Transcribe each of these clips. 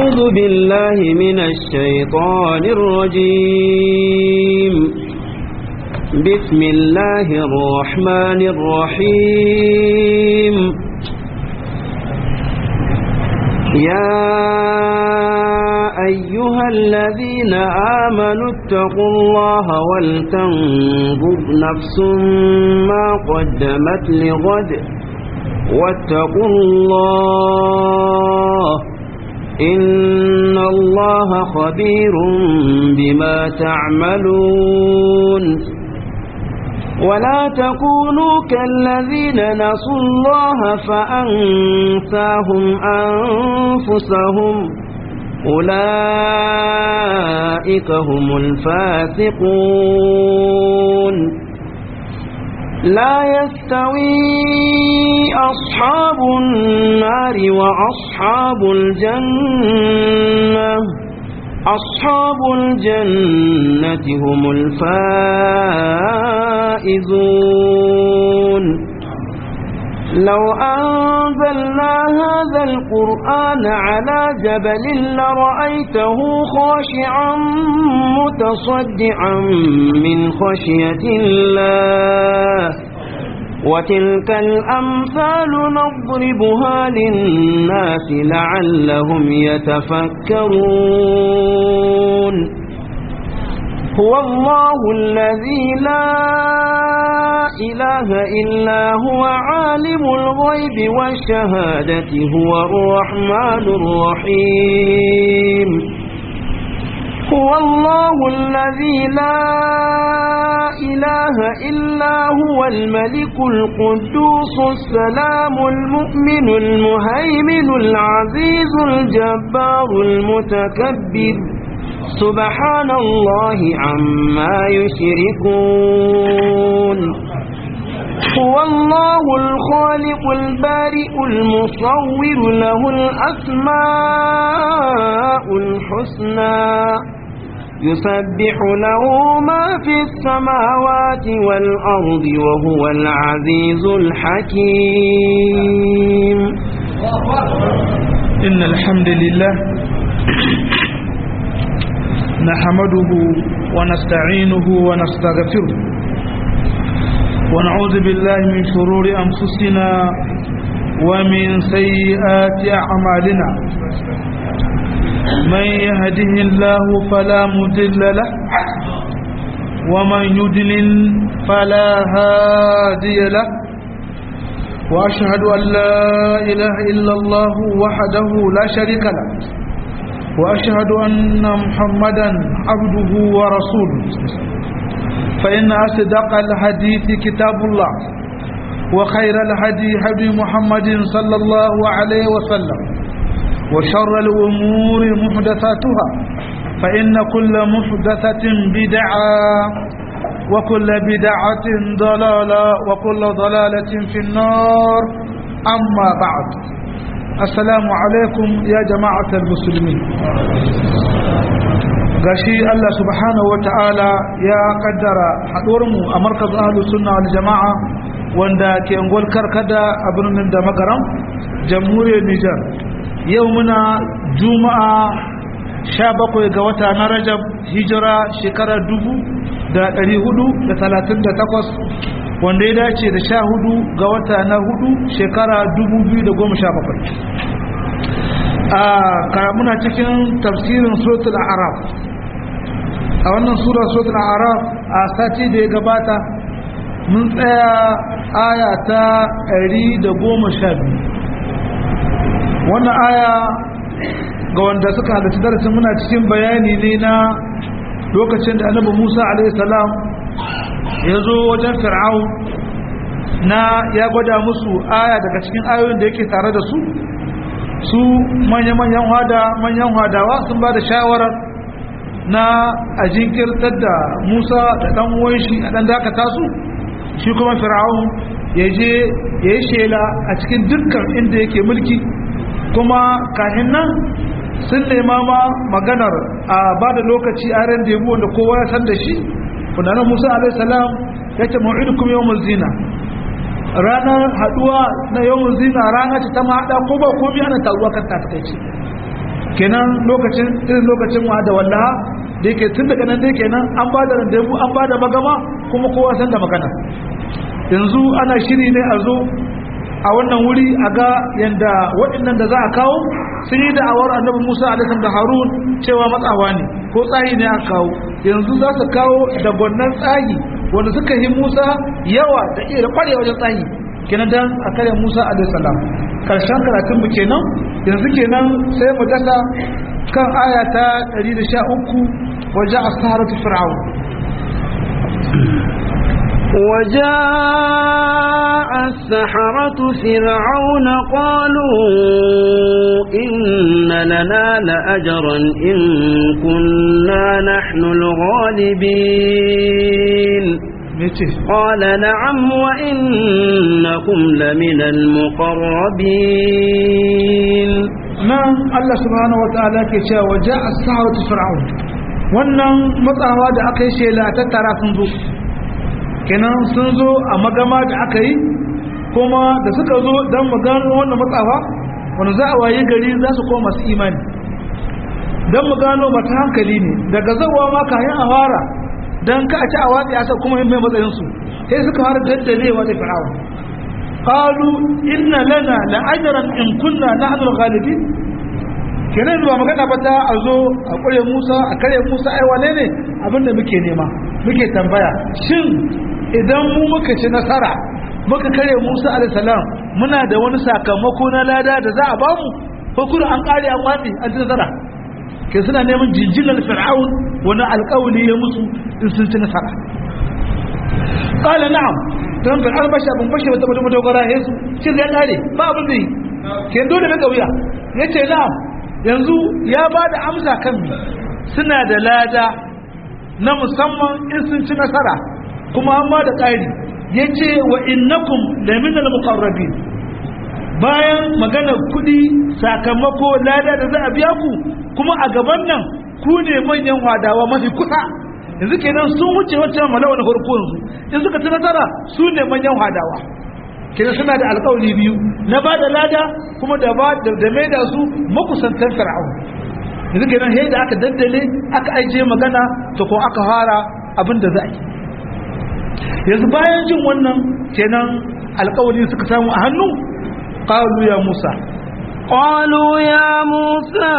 أعوذ بالله من الشيطان الرجيم بسم الله الرحمن الرحيم يا أيها الذين آمنوا اتقوا الله ولتنظر نفس ما قدمت لغد واتقوا الله إن الله خبير بما تعملون ولا تكونوا كالذين نسوا الله فأنساهم أنفسهم أولئك هم الفاسقون لا يستوي أصحاب النار وأصحاب الجنة أصحاب الجنة هم الفائزون لو أنزلنا هذا القرآن على جبل لرأيته خاشعا متصدعا من خشية الله وتلك الأمثال نضربها للناس لعلهم يتفكرون هو الله الذي لا إله إلا هو عالم الغيب والشهادة هو الرحمن الرحيم هو الله الذي لا إله إلا هو الملك القدوس السلام المؤمن المهيمن العزيز الجبار المتكبر سبحان الله عما يشركون هو الله الخالق البارئ المصور له الأسماء الحسنى يسبح له ما في السماوات والأرض وهو العزيز الحكيم إن الحمد لله نحمده ونستعينه ونستغفره ونعوذ بالله من شرور أنفسنا ومن سيئات أعمالنا من يهده الله فلا مضل له ومن يضلل فلا هادي له وأشهد أن لا إله إلا الله وحده لا شريك له وأشهد أن محمدا عبده ورسوله فإن أصدق الحديث كتاب الله وخير الهدي هدي محمد صلى الله عليه وسلم وشر الأمور محدثاتها فإن كل محدثة بدعة وكل بدعة ضلالة وكل ضلالة في النار أما بعد السلام عليكم يا جماعة المسلمين gashi Allah subhanahu wa ta'ala ya kaddara haɗuwarmu a markaz ahlus sunna wal jama'a wanda ke ngol karkada a birnin da magaram jamhuriyar Nijar yau muna juma'a 17 ga wata na Rajab hijira shekara 1438 wanda ya dace da 14 ga wata na hudu shekara 2017 a muna cikin tafsirin suratul araf a wannan sura suratul araf a sati da ya gabata mun tsaya aya ta 112 wannan aya ga wanda suka halarci darasin muna cikin bayani ne na lokacin da annabi Musa alaihi salam ya zo wajen fir'aun na ya gwada musu aya daga cikin ayoyin da yake tare da su su manya-manyan hada manyan hadawa sun ba da shawarar na a jinkirtar da musa da ɗan uwan shi a ɗan dakata su shi kuma fir'aun ya je ya yi shela a cikin dukkan inda yake mulki kuma kahin nan sun nema ma maganar a ba da lokaci a ran da wanda kowa ya san da shi kudanar musa alaihissalam ya ce ma'idukum yawon zina ranar haduwa na yawon zina rana ce ta mahaɗa ko ba komi ana taruwa kan ta takaice kenan lokacin irin lokacin wa da wallaha da yake tun daga nan dai kenan an ba da randevu an ba da magama kuma kowa san da magana yanzu ana shiri ne a zo a wannan wuri a ga yanda waɗannan da za a kawo sun yi da'awar annabi musa alaihi da harun cewa matsawa ne ko tsayi ne aka kawo yanzu za su kawo da gwannan tsayi wanda suka yi musa yawa da iya kware wajen tsayi kenan dan a kare musa alaihi salam karshen karatun mu kenan yanzu kenan sai mu dasa kan aya ta 113 waje as-saharatu fir'aun وجاء السحرة فرعون قالوا إن لنا لأجرا إن كنا نحن الغالبين قال نعم وإنكم لمن المقربين nan Allah subhanahu wataala ke cewa waje as-saharatu fir'aun wannan matsawa da aka yi shela ta tara sun zo kenan sun zo a magama da aka yi kuma da suka zo don mu gano wannan matsawa wanda za a waye gari za su koma masu imani don mu gano mata hankali ne daga zawa ma kayan a fara don ka a ci a watsi a sa kuma yin mai matsayinsu sai suka fara daddalewa da fir'aun قالوا إن لنا لأجرا إن كنا نحن الغالبين kenan ba magana ba ta a zo a ƙure musa a kare musa ai wane ne abinda muke nema muke tambaya shin idan mu muka ci nasara muka kare musa alaihissalam muna da wani sakamako na lada da za a bamu ko kuma an ƙare an watsi an ci nasara ke suna neman jinjinar fir'aun wani alƙawali ya musu in sun ci nasara qala na'am don bin albasha bin bashe wata mutum dogara ya su cin ya kare ba abin da yi ke dole na kauya ya ce na'am yanzu ya ba da amsa kan mi suna da lada na musamman in sun ci nasara kuma an ba da ƙari ya ce wa innakum da minal muqarrabin bayan magana kuɗi sakamako lada da za a biya ku kuma a gaban nan ku ne manyan hadawa mafi kusa yanzu kenan sun wuce wancan malawa na farko yanzu in suka ci nasara su ne manyan hadawa kenan suna da alƙawari biyu na ba da lada kuma da ba da mai da su makusantan fir'aun yanzu kenan sai da aka daddale aka aije magana to ko aka fara abin da za a yi yanzu bayan jin wannan kenan alƙawari suka samu a hannu qalu ya musa قالوا يا موسى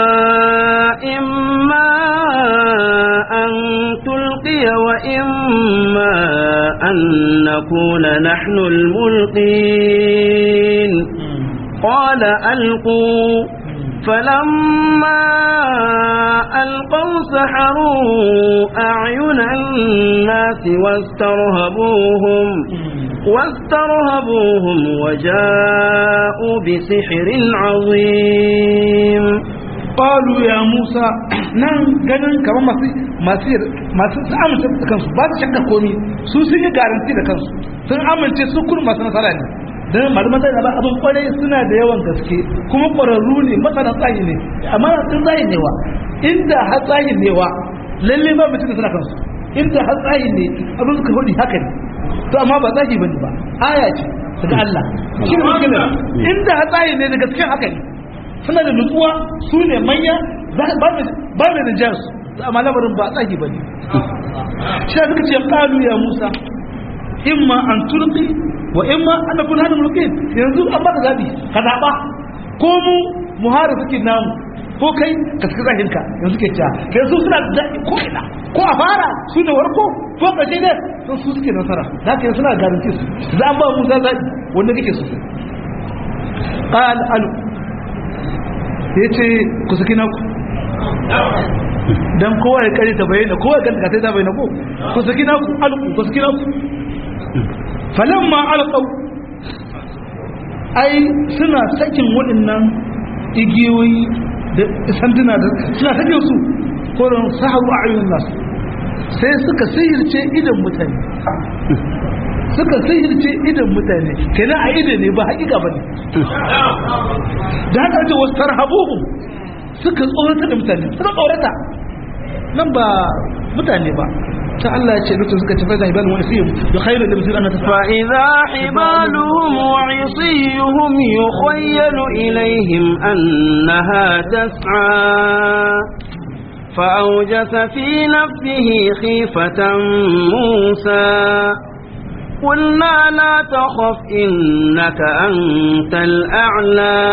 إما أن تلقي وإما أن نكون نحن الملقين قال ألقوا فلما ألقوا سحروا أعين الناس واسترهبوهم واسترهبوهم وجاءوا بسحر عظيم qalu ya musa nan ganin kamar masu masu masu su amince da kansu ba su shakka komi su sun yi garanti da kansu sun amince su kun masu nasara ne dan malaman da ba abin kwarai suna da yawan gaske kuma kwararru ne masana tsayi ne amma sun tsayi ne wa inda har tsayi ne wa lalle ba mutum da suna kansu inda har tsayi ne abin suka hudu haka ne to amma ba tsayi bane ba aya ce daga Allah shi ne mutum inda har tsayi ne daga cikin haka ne suna da nutsuwa su ne manya ba mai rijiyar su amma lamarin ba tsaki ba ne shi da suka ce kalu ya musa imma an turki wa imma an nakun hannun mulkin yanzu an ba ka zaɓi ka zaɓa ko mu muhara suke namu ko kai ka suka zahinka yanzu ke cewa ka yanzu suna da zaɓi ko ina ko a fara su ne warko ko ƙarshe ne sun su suke nasara da haka suna garanti su za an ba musa zaɓi wanda kake so قال ألو ya ce ku saki naku don kowa ya kare ta bayyana kowa ya kare ta bayyana ko ku saki naku alku ku saki naku falon ma alƙau ai suna sakin waɗannan igiyoyi da sanduna da suna sakin su koron sahabu a ayyun nasu sai suka sihirce idan mutane suka sihirce idan mutane kenan a idan ne ba hakika ba ne da haka ce wasu tarhabuhum suka tsorata da mutane suka tsorata nan ba mutane ba ta Allah ya ce lokacin suka ci faida ibal wani fiye da khairu da bisir annata فإذا حبالهم وعصيهم يخيل إليهم أنها تسعى فأوجس في نفسه خيفة موسى قلنا لا تخف إنك أنت الأعلى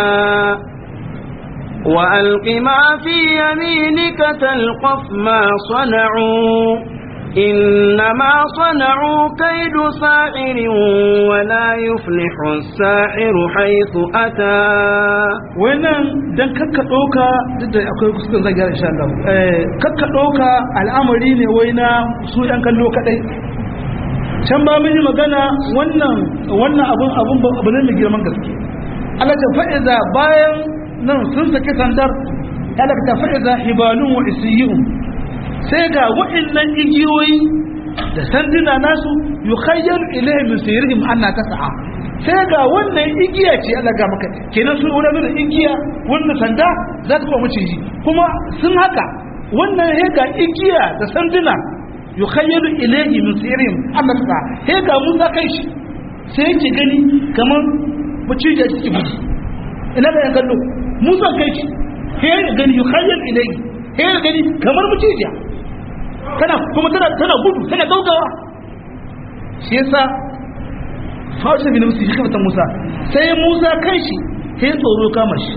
وألق ما في يمينك تلقف ما صنعوا إنما صنعوا كيد ساحر ولا يفلح الساحر حيث أتى wannan dan kakka ɗauka duk da akwai kuskuren zai gyara insha Allah eh kakka ɗauka al'amari ne wai na su ɗan kallo kaɗai can ba mun yi magana wannan wannan abun abun abu ne mai girman gaske Allah ta fa'iza bayan nan sun saki sandar Allah ta fa'iza hibalun wa isiyun sai ga wa'annan igiyoyi da sanduna nasu yukhayyal ilayhim min sayrihim anna tas'a sai ga wannan igiya ce Allah ga maka kenan sun wani da igiya wannan sanda za ta kuma maciji kuma sun haka wannan he ga igiya da sanduna yukhayyalu ilayhi min sayrihim anna tas'a he ga Musa kai shi sai yake gani kamar maciji a cikin buji ina da yan kallo Musa kai shi he ga gani yukhayyal ilayhi he ga gani kamar maciji tana kuma tana tana gudu tana gaugawa shi yasa fawashe bin musu shi kamata musa sai musa kai shi sai tsoro kama shi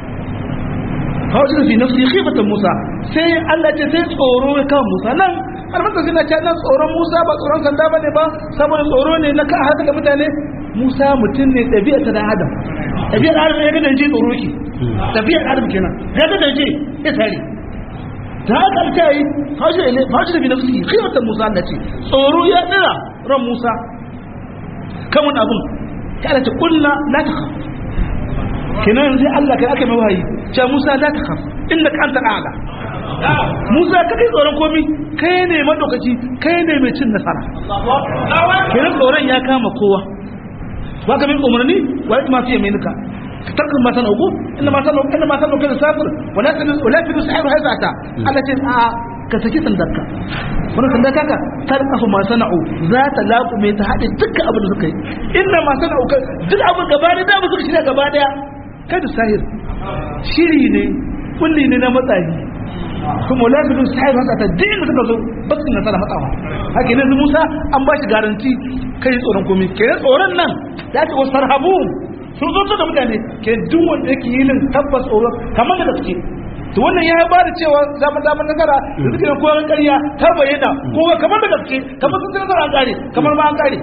fawashe bin musu shi kamata musa sai allah ce sai tsoro ya kama musa nan almasa suna ce nan tsoron musa ba tsoron sanda ba ne ba saboda tsoro ne na kan haka da mutane musa mutum ne ɗabi'a ta dan adam ɗabi'ar adam ya ga danje tsoro ki ɗabi'ar adam kenan ya ga danje ya tare ta haka ta yi fashi da bi nafsi khiyartar musa Allah ce tsoro ya dira ran musa kan wani abun ta ala ce kulla la ta khaf kenan sai Allah kai aka mai wahayi ce musa la ta khaf inda ka anta ala musa ka kai tsoron komi kai ne madaukaci kai ne mai cin nasara kenan tsoron ya kama kowa ba ka min umarni wa ya masu yaminuka tarkin ma sana uku inda ma sana inda ma sana uku da safir wala tanu wala fi sahiru hayza ta Allah ce a ka saki sandarka wannan sandarka ka tarkafu ma sana'u za ta laƙu mai ta haɗe dukkan abin da suka yi inda ma sana'u ka duk abin gaba da dama suka shirya gaba daya kada sahir shiri ne kulli ne na matsayi kuma wala fi sahiru hayza ta duk inda suka zo ba su nasara matsawa haka ne Musa an ba shi garanti kai tsoron komai kai tsoron nan ya ce wasu sarhabu sun zo da mutane ke duk wanda yake yi nan tabbas tsoro kamar da gaske to wannan ya ba da cewa zaman zaman nazara da suke nan koyar ƙarya ta bayyana ko kamar da gaske kamar sun nazara an kare kamar ma an kare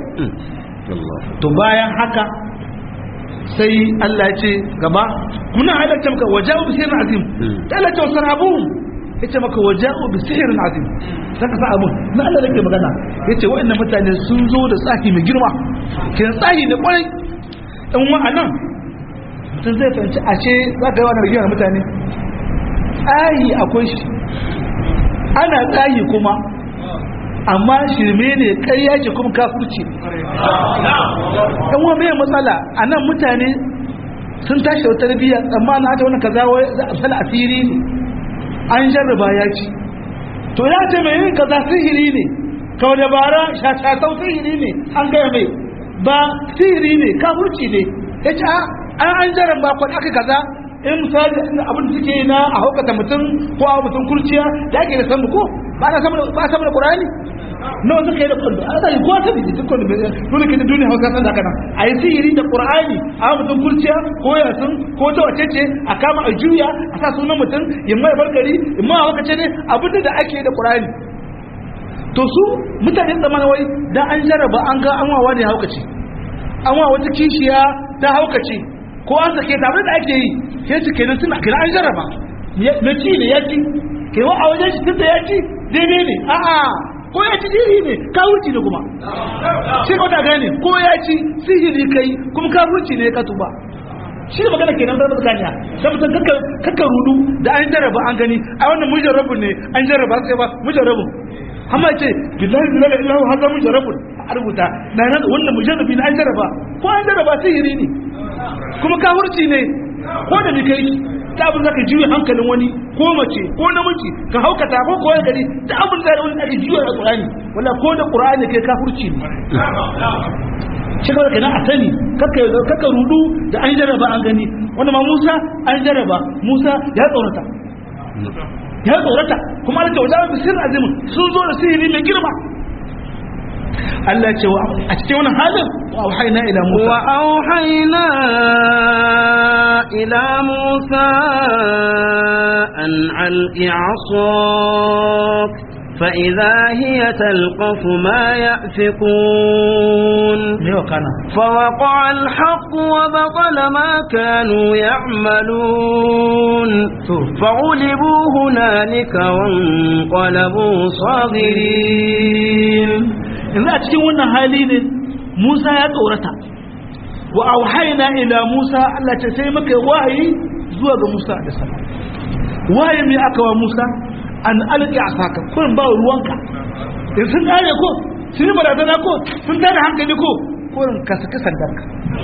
to bayan haka sai Allah ya ce gaba muna halatta maka waja'u bi sirrin azim da Allah ya ce sarhabu yace maka waja'u bi sihrin azim saka sa abun na Allah da ke magana yace wa'annan mutane sun zo da tsafi mai girma kin tsahi da kwarai in wa'anan mutum zai fahimci ashe za ka yi wani rigiyar mutane tsayi akwai shi ana tsayi kuma amma shirme ne karya ce kuma kafurci ɗan wa mai matsala a nan mutane sun tashi da tarbiyya tsammanin hata wani kaza wai za a sala asiri ne an jarraba ya ci to ya ce mai yin kaza sihiri ne kawai dabara shashatau sihiri ne an gaya mai ba sihiri ne kafurci ne ya ce an an jaran ba kwan aka kaza in misali abin da suke yi na a haukata mutum ko a mutum kurciya da ake da sandu ko ba na samun ba samun qur'ani nawa suka yi da kwando a zai ko ta biji duk kwando dole ke da duniya hausa san haka nan a yi sihiri da qur'ani a mutum kurciya ko yasin ko ta wace ce a kama a juya a sa sunan mutum in mai barkari in ma hauka ce ne abin da ake da qur'ani to su mutanen zamanin wai da an jarraba an ga an wawa ne haukace an wa wata kishiya ta haukace ko an sake ta da ake yi sai su kenan suna kenan an jarraba na ci ne ya ci ke wa a wajen shi tun da ya ci daidai ne a'a ko ya ci jiri ne kawuci ne kuma shi ko ta gane ko ya ci sihiri kai kuma kawuci ne ka tuba shi ne magana kenan da tsakaniya da mutum kakka rudu da an jarraba an gani a wannan mujarrabun ne an jarraba sai ba mujarrabun amma ce billahi billahi illahu hada mujarrabun a rubuta na nan wannan mujarrabi na an jarraba ko an jarraba sihiri ne kuma kafirci ne ko da kai da abin zaka juya hankalin wani ko mace ko namiji ka haukata ko koyar gari da abin da wani ake juya a qur'ani wala ko da qur'ani kai kafirci ne shi kawai kenan a sani kaka rudu da an jarraba an gani wanda ma Musa an jarraba Musa ya tsorata ya tsorata kuma Allah ta wajen bisir azimin sun zo da sihiri mai girma Allah ce a cikin wannan halin wa auhayna ila Musa wa auhayna ila Musa an alqi 'asak فإذا هي تلقف ما يأفكون فوقع الحق وبطل ما كانوا يعملون فغلبوا هنالك وانقلبوا صاغرين in a cikin wannan hali ne Musa ya tsorata wa auhayna ila Musa Allah ce sai muka wahayi zuwa ga Musa da sama wahayi mai aka wa Musa an alƙi a saka kurin ba ruwanka in sun kare ko sun yi barazana ko sun tada hankali ko kurin ka saki sandarka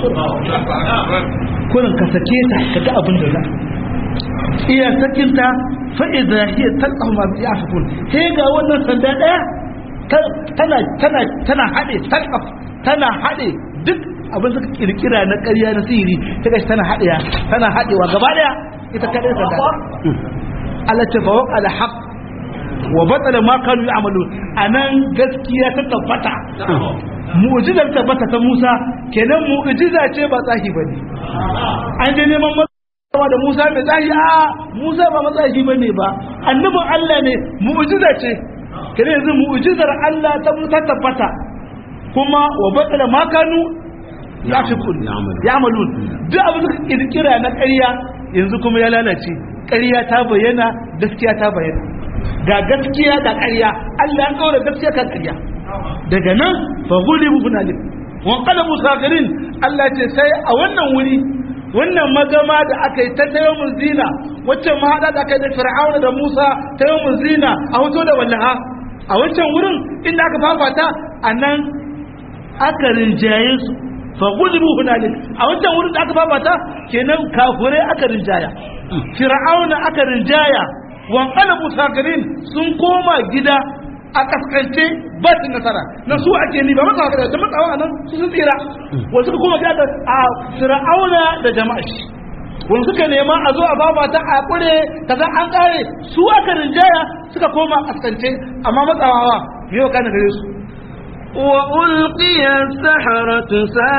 kurin ka sake ta ka ga abin da za iya sakinta fa'iza hiya talqahu ma bi afkun he ga wannan sanda daya tana tana tana hade talqaf tana hade duk abin suka kirkira na ƙarya na sihiri ta gashi tana hadewa tana hadewa gaba daya ita kadai sanda Allah ta fa waqa al-haq wa batala ma kanu ya'malu anan gaskiya ta tabbata mu'jizar tabbata ta Musa kenan mu'jiza ce ba tsahi bane an je neman matsawa da Musa da tsahi a Musa ba matsahi bane ba annabin Allah ne mu'jiza ce kenan yanzu mu'jizar Allah ta ta tabbata kuma wa batala ma kanu ya'malun duk abin da kirkira na ƙarya yanzu kuma ya lalace ƙarya ta bayyana gaskiya ta bayyana ga gaskiya da ƙarya Allah ya kawo gaskiya kan ƙarya daga nan fa gulibu hunalik wa qalabu sagirin Allah ce sai a wannan wuri wannan magama da aka yi ta tayo zina wacce mahada da aka yi da fir'auna da Musa tayo zina a hoto da wallaha a wancan wurin inda aka fafata anan aka rinjaye su fa gulibu hunalik a wancan wurin da aka fafata kenan kafurai aka rinjaya fir'auna aka rinjaya wanqalabu sakirin sun koma gida a kaskance ba su nasara na su ake ni ba maka haka da matsawa nan su sun tsira wanda suka koma gida a fir'auna da jama'a shi wanda suka nema a zo a baba ta a kure kaza an kare su aka rinjaya suka koma kaskance amma matsawa yau kana gare su وألقي السحرة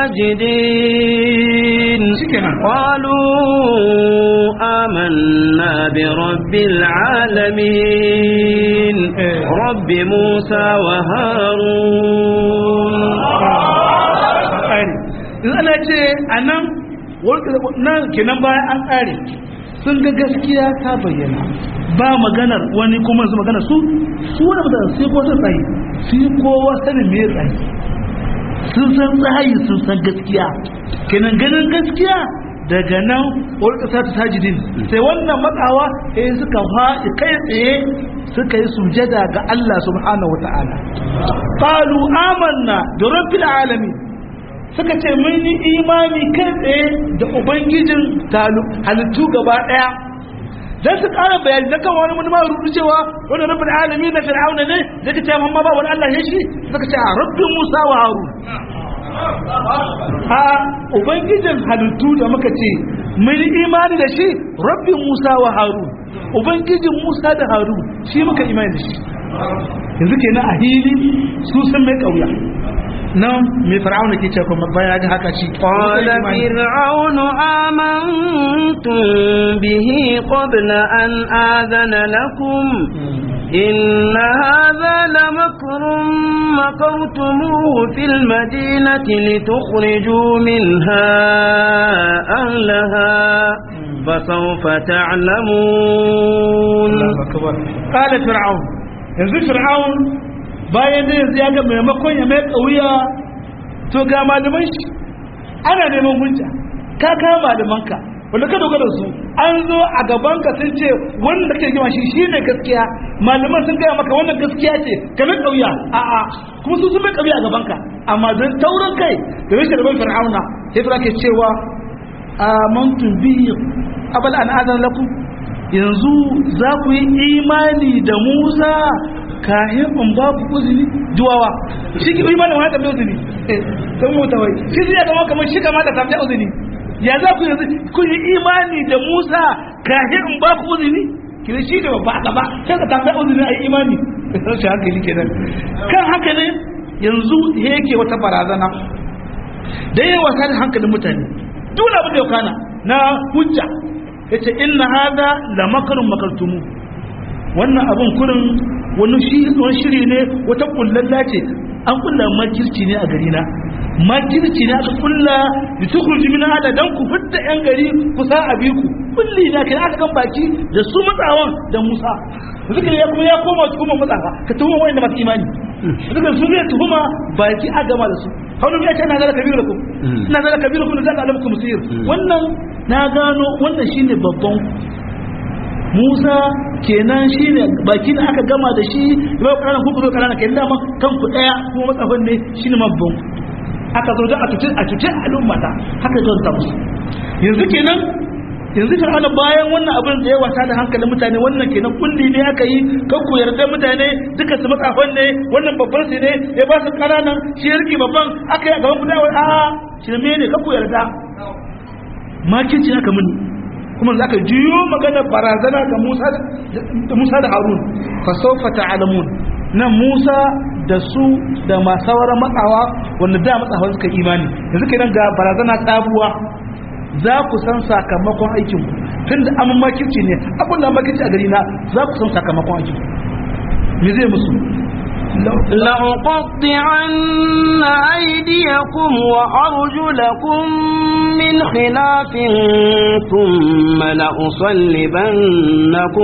ساجدين قالوا آمنا برب العالمين رب موسى وهارون Allah ce a nan nan kenan bayan an ƙare sun ga gaskiya ta bayyana ba maganar wani kuma su magana su su wani mutane sai ko sun tsaye su yi kowa sanin me tsaye sun san tsayi sun san gaskiya kenan ganin gaskiya daga nan wani ƙasa ta sajidin sai wannan matsawa eh suka faɗi kai tsaye suka yi sujada ga Allah subhanahu wata'ala qalu amanna da rabbil alamin suka ce mun yi imani kai tsaye da ubangijin halittu gaba daya dan su ƙara bayani na kan wani ma rubutu cewa wani rabbul alamin na fir'auna ne da ka ce amma ba wani Allah ya shi suka ce a rabbin Musa wa Harun a ubangijin halittu da muka ce mun yi imani da shi rabbin Musa wa Harun ubangijin Musa da Harun shi muka imani da shi yanzu kenan a hili su sun mai kauya nan mai fir'auna ke ce kuma baya ga haka shi qala fir'aunu amantum bihi qabla an adana lakum إن هذا لمكر مكرتموه في المدينة لتخرجوا منها أهلها فسوف تعلمون قال فرعون yanzu fir'aun bayan da yanzu ya ga maimakon ya mai kauya to ga malaman shi ana neman hujja ka kama malamanka wanda ka dogara su an zo a gaban ka sun ce wanda kake gima shi shine gaskiya malaman sun gaya maka wannan gaskiya ce ka mai kauya a'a kuma su sun mai kauya a gaban ka amma don taurin kai da rashin rabon fir'auna sai fara ke cewa amantu bihi abal an azan lakum yanzu za ku yi imani da Musa kahin in ba ku uzuri juwawa shi ki imani wani tafiya uzuri don mota wai shi zai zama kamar shi kama da tafiya uzuri ya za ku yanzu ku yi imani da Musa kahin in ba ku uzuri kiri shi da ba ka ba sai ka tafiya uzuri a yi imani rashin hankali kenan kan haka ne yanzu yake wata barazana da yawa ta da hankalin mutane duk abin da ya kana na hujja yace inna hada la makarun makartumu wannan abin kurin wani shi wani shiri ne wata kullalla ce an kulla makirci ne a gari na makirci ne aka kulla da tukurji min hada dan ku fitta yan gari ku sa abi ku kulli na kai aka kan baki da su matsawan da Musa zuka ya kuma ya koma tuhuma matsafa ka tuhuma wanda masu imani zuka su zai tuhuma baki a gama da su haunu ya ce na zara kabiru ku na zara kabiru ku da zaka alamu musir wannan na gano wannan shine babban Musa kenan shine baki da aka gama da shi bai kana ku ku kana kai dama kan ku daya kuma matsafan ne shine mabban aka zo da a tuce a tuce al'umma ta haka zo ta musu yanzu kenan yanzu fir'auna bayan wannan abin da ya wasa da hankalin mutane wannan kenan kulli ne aka yi kan ku yarda mutane duka su matsafan ne wannan babban su ne ya ba su kananan shi ya rike babban aka yi a gaban gudawa a shirme ne kan ku yarda makinci aka muni kuma za ka juyo magana barazana ga Musa da Musa da Harun fa sawfa ta'lamun nan Musa da su da masawara matsawa wanda da matsawa suka imani yanzu kenan ga barazana sabuwa za ku san sakamakon aikin ku tunda an makirci ne abin da makirci a gari na za ku san sakamakon aikin ku me zai musu لأقطعن أيديكم وأرجلكم من خلاف ثم لأصلبنكم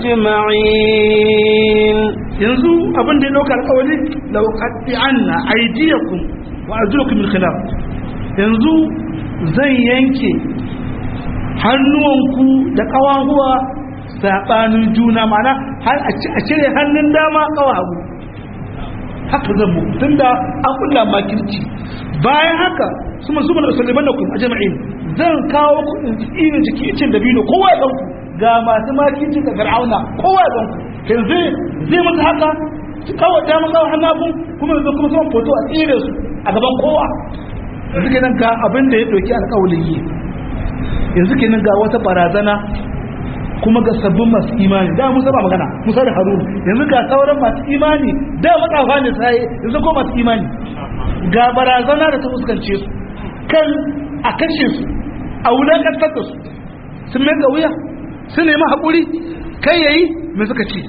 أجمعين yanzu abin da ya dauka alƙawari lauqati'anna aydiyakum wa arjulakum min khilaf yanzu zan yanke hannuwanku da ƙawahuwa saɓanin juna mana har a cire hannun dama ƙawa hagu haka zan muku tun da an kulla makirci bayan haka su masu mana saliban da kuma a jama'in zan kawo ku irin jiki cin da biyu kowa ya ɗanku ga masu makirci da fir'auna kowa ya ɗanku yanzu zai mata haka kawo dama kawo hannun kuma yanzu kuma sama foto a tsire su a gaban kowa yanzu kenan ga abin da ya ɗauki alƙawalin yi yanzu kenan ga wata barazana kuma ga sabbin masu imani da musa ba magana musa da harun yanzu ga sauran masu imani da matsafa ne sai yanzu ko masu imani ga barazana da ta fuskance su kan a kashe su a wulakantar da su sun mai wuya sun nemi haƙuri kai yayi me suka ce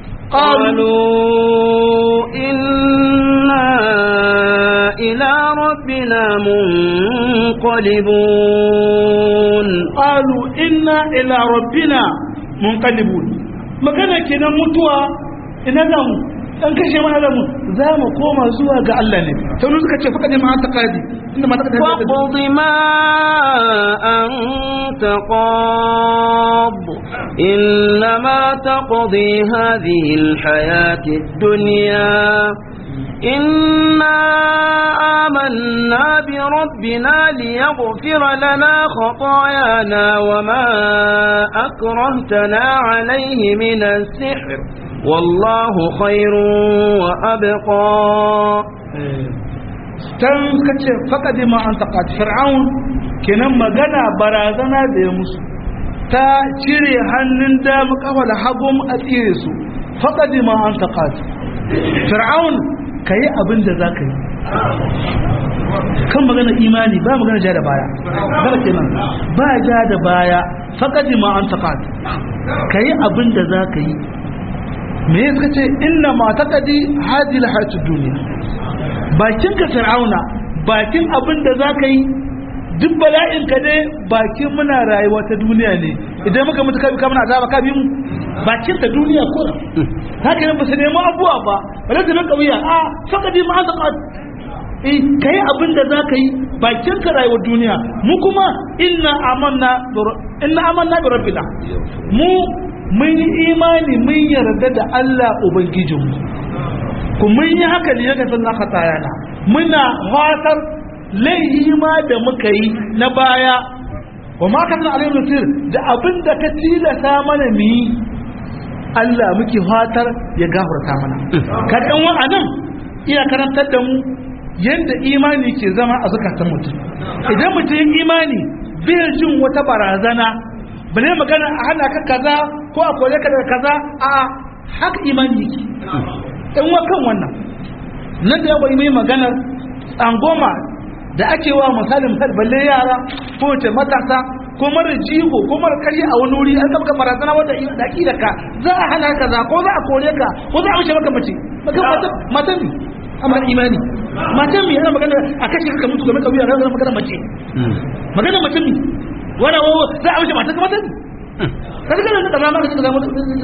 قالوا إنا إلى ربنا منقلبون قالوا إنا إلى ربنا منقلبون magana kenan mutuwa ina za mu dan kashe mana da mu za mu koma zuwa ga Allah ne to ne suka ce fa kadai ma ta kadi inda ma ta kadi وقض ما أنت قاض إنما تقضي هذه الحياة الدنيا إنا آمنا بربنا ليغفر لنا خطايانا وما أكرهتنا عليه من السحر والله خير وأبقى tan kace faqadi ma anta qad fir'aun kenan magana barazana da ya musu ta cire hannun dama kafa da hagun a tsire su faqadi ma anta qad fir'aun kai abin da zaka yi kan magana imani ba magana ja da baya magana kenan ba ja da baya faqadi ma anta qad kai abin da zaka yi me yasa ce inna ma taqadi hadhihi alhayatud dunya bakin ka fir'auna bakin abin da za ka yi duk bala'in ka ne bakin muna rayuwa ta duniya ne idan muka mutu kabi kamar azaba ka bi mu bakin ta duniya ko haka ne ba su nemi abuwa ba ba zai zama kauya a fakadi ma an zaka eh kai abin da za ka yi bakin ka rayuwar duniya mu kuma inna amanna inna amanna bi rabbina mu mun yi imani mun yarda da Allah ubangijinmu ku mun yi haka ne yaga sannan khatayana muna fatar laihi ma da muka yi na baya wa ma kana alayhi nasir da abin da ka tilasa mana mu yi Allah muke fatar ya gafarta mana ka dan wa'anan iya karantar da mu yanda imani ke zama a zakatan mutum idan mutum imani bai jin wata barazana bane magana a hana ka kaza ko a kore ka daga kaza a haka imani yake in wa kan wannan nan da yawa mai maganar tsangoma da ake wa misalin balle yara ko wace matasa ko mara jigo ko mara karya a wani wuri an zama ka barazana wanda da da ka za a hana kaza ko za a kore ka ko za a wuce maka mace matan ne amma imani matan ne yana magana a kashe ka mutu game da wuya ranar magana mace magana mace ne wani wawo za a wuce matan ka matan ne ka ga nan da zama ka zama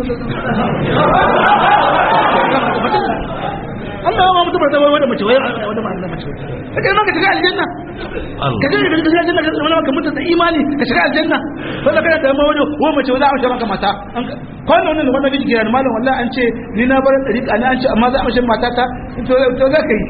Allah ya mutu bar wai wanda mace wai wanda ma Allah mace kaje ma ka shiga aljanna kaje ka shiga aljanna ka zama ka mutu da imani ka shiga aljanna wanda kana da mawani wa mace wai za a wuce maka mata kwanan nan wannan biji gidan malam wallahi an ce ni na bar dariƙa ne an ce amma za a wuce mata ta to to za ka yi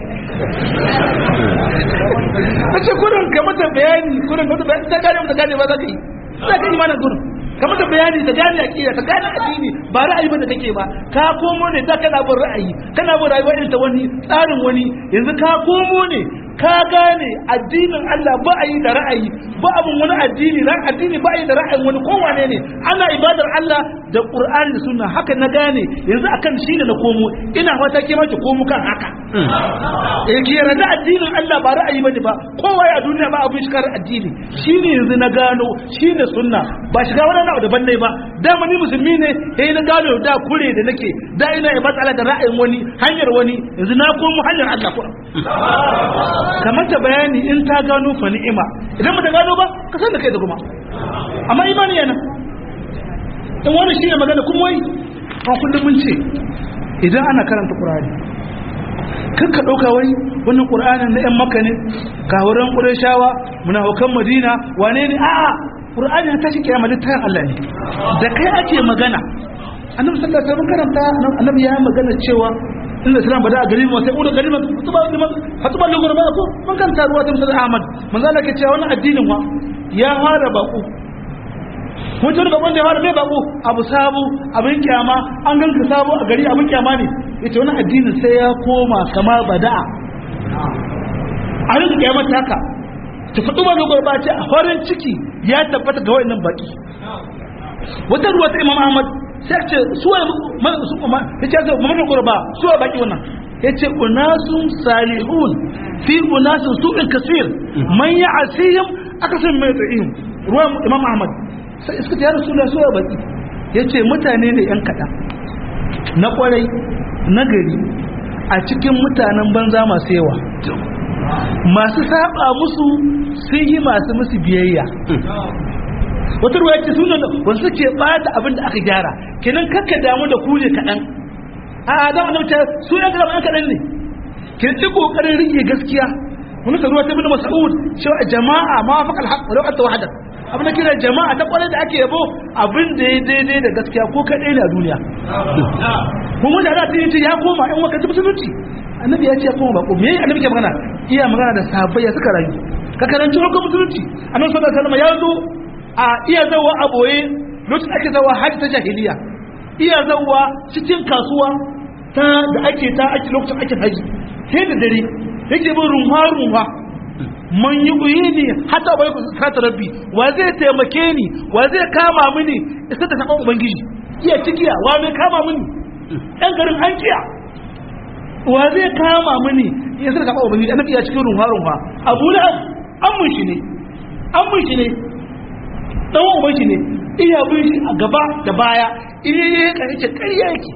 kace kurin ka mata bayani kurin ka mata bayani ta gane mata gane ba za ka yi za ka yi imanin kurin ka mata bayani ta gane aqida ta gane addini ba ra'ayi bane kake ba ka komo ne da kana bin ra'ayi kana bin rayuwa irin ta wani tsarin wani yanzu ka komo ne ka gane addinin Allah ba a yi da ra'ayi ba abun wani addini ran addini ba a yi da ra'ayin wani kowane ne ana ibadar Allah da Qur'ani da Sunna haka na gane yanzu akan shi ne na komo ina fata ke ma ki komo kan haka eh ki yarda addinin Allah ba ra'ayi bane ba kowa a duniya ba abin shikar addini shine yanzu na gano shine sunna ba shiga wani abu daban ne ba dama ni musulmi ne eh na gano da kure da nake da ina ibadar Allah da ra'ayin wani hanyar wani yanzu na komo hanyar Allah ko kamar ta bayani in ta gano fa ni'ima idan ba ta gano ba ka san da kai da kuma amma imani yana in wani shi ne magana kuma wai a kullum mun ce idan ana karanta qur'ani kan ka dauka wai wannan qur'anin na yan makka ne kawuran qurayshawa munafikan madina wane ne a'a qur'ani ta shi kiyama littafin Allah ne da kai ake magana annabi sallallahu alaihi wasallam karanta annabi ya magana cewa inda islam bada a gari mu sai uda gari mu tuba liman hatuba lugur ba ko mun kan taruwa ta musulmi ahmad manzo Allah ke cewa wannan addinin wa ya fara bako mun tura bakon da ya fara mai bako abu sabu abin kiyama an ganka sabu a gari abin kiyama ne yace wannan addinin sai ya koma kama bada'a a rinka kiyamar taka ta fadu ba lugur ba ce a farin ciki ya tabbata ga wayannan baki wata ruwa ta imam ahmad sai ce suwa su kuma ya ce mamman kurba suwa baki wannan ya ce unasun salihun fi unasun su'in kasir man ya asihim aka san mai tsa'ihim ruwan imam ahmad sai iska ta yara suna suwa baki ya ce mutane ne yan kaɗan na kwarai na gari a cikin mutanen banza masu yawa masu saba musu sun yi masu musu biyayya wata ruwa ce sunan wanda suke bata abin da aka gyara kenan kakka damu da ku ne kaɗan a da wani mace su yan kaɗan an kaɗan ne ke ci ƙoƙarin rike gaskiya wani ruwa ta bin mas'ud cewa jama'a ma faƙal haƙ walau anta wahada abin da kira jama'a ta ƙwarai da ake yabo abin da ya daidai da gaskiya ko kaɗai ne a duniya kuma da ta yi ya koma in waka musulunci annabi ya ce ya koma bako me annabi ke magana iya magana da sahabbai ya suka rayu ka karanci hukumar musulunci annabi sallallahu alaihi wasallam ya zo a iya zawa a boye lokacin ake zawa hajji ta jahiliya iya zawa cikin kasuwa ta da ake ta ake lokacin ake haji sai da dare yake bin runwa runwa man yi uyi ne hata bai ku sata rabbi wa zai taimake ni wa zai kama mini isa da saban ubangiji iya cikiya wa mai kama mini ɗan garin an kiya wa zai kama mini isa da saban ubangiji annabi ya cikin runwa runwa abu lahab an mun shi ne an mun shi ne dan uban shi ne iya bin shi a gaba da baya iya yi ka yace ƙarya yake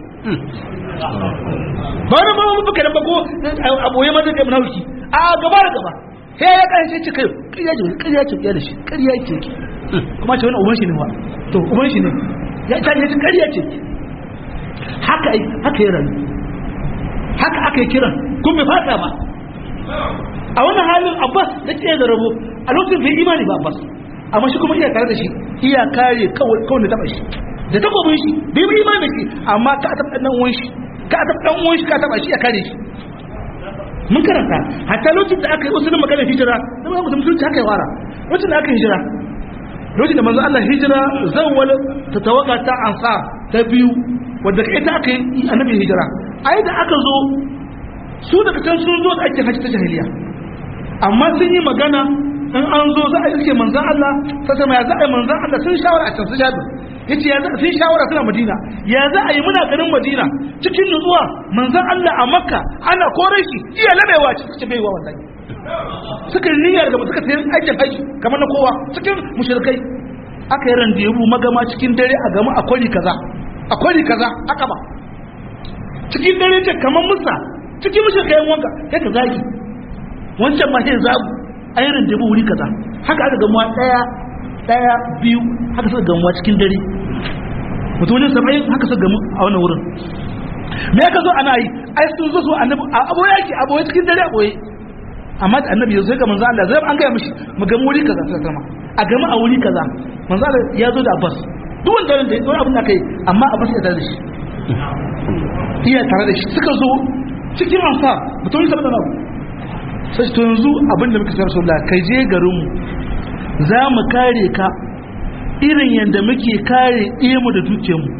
ba na ba mu buka da bako aboye ma da munafiki a gaba da gaba sai ya kan shi kai ƙarya ce ƙarya ce da shi ƙarya ce kuma ce wani uban shi ne wa to uban shi ne ya ta ne ƙarya ce haka haka ya rayu haka aka yi kiran kun bai fata ba a wannan halin abbas da ke da rabo a lokacin bai imani ba abbas amma shi kuma iya tare da shi iya kare kawai da taba shi da takobin shi bai bi imani shi amma ka taɓa ɗan uwan shi ka taɓa ɗan uwan shi ka taɓa shi ya kare shi mun karanta hatta lokacin da aka yi usulun maganar hijira da ba mutum sun haka ya fara lokacin da aka yi hijira lokacin da manzo Allah hijira zawwal ta tawaga ta ansar ta biyu wadda ita aka yi annabi hijira ai da aka zo su daga can sun zo da ake hajji ta jahiliya amma sun yi magana in an zo za a yi suke manzan Allah ta sama ya za a yi manzan Allah sun shawara a can su jabir ya ce sun shawara suna madina ya za a yi muna garin madina cikin nutsuwa manzan Allah a makka ana kore shi iya labewa cikin baiwa wallahi suka yi niyyar da suka sayi aikin haji kamar na kowa cikin mushrikai aka yi randebu magama cikin dare a gama a kwari kaza a kwari kaza aka ba cikin dare ce kamar musa cikin mushrikai wanka sai ka zagi wancan ma sai zagu an yi randebu wuri kaza haka aka gamuwa daya daya biyu haka suka gamuwa cikin dare mutumin saba'in haka suka gamu a wannan wurin me aka zo ana yi ai sun zo su annabi a aboye yake aboye cikin dare aboye amma da annabi yanzu ga manzo Allah zai an gaya mishi mu ga wuri kaza sai sama a gama a wuri kaza manzo Allah ya zo da Abbas duk wanda da duk abin da kai amma Abbas ya tare da shi iya tare da shi suka zo cikin ansa mutum sai da nabu sai to yanzu abin da muka sarrafa Allah kai je garin mu za mu kare ka irin yanda muke kare mu da dukiyar mu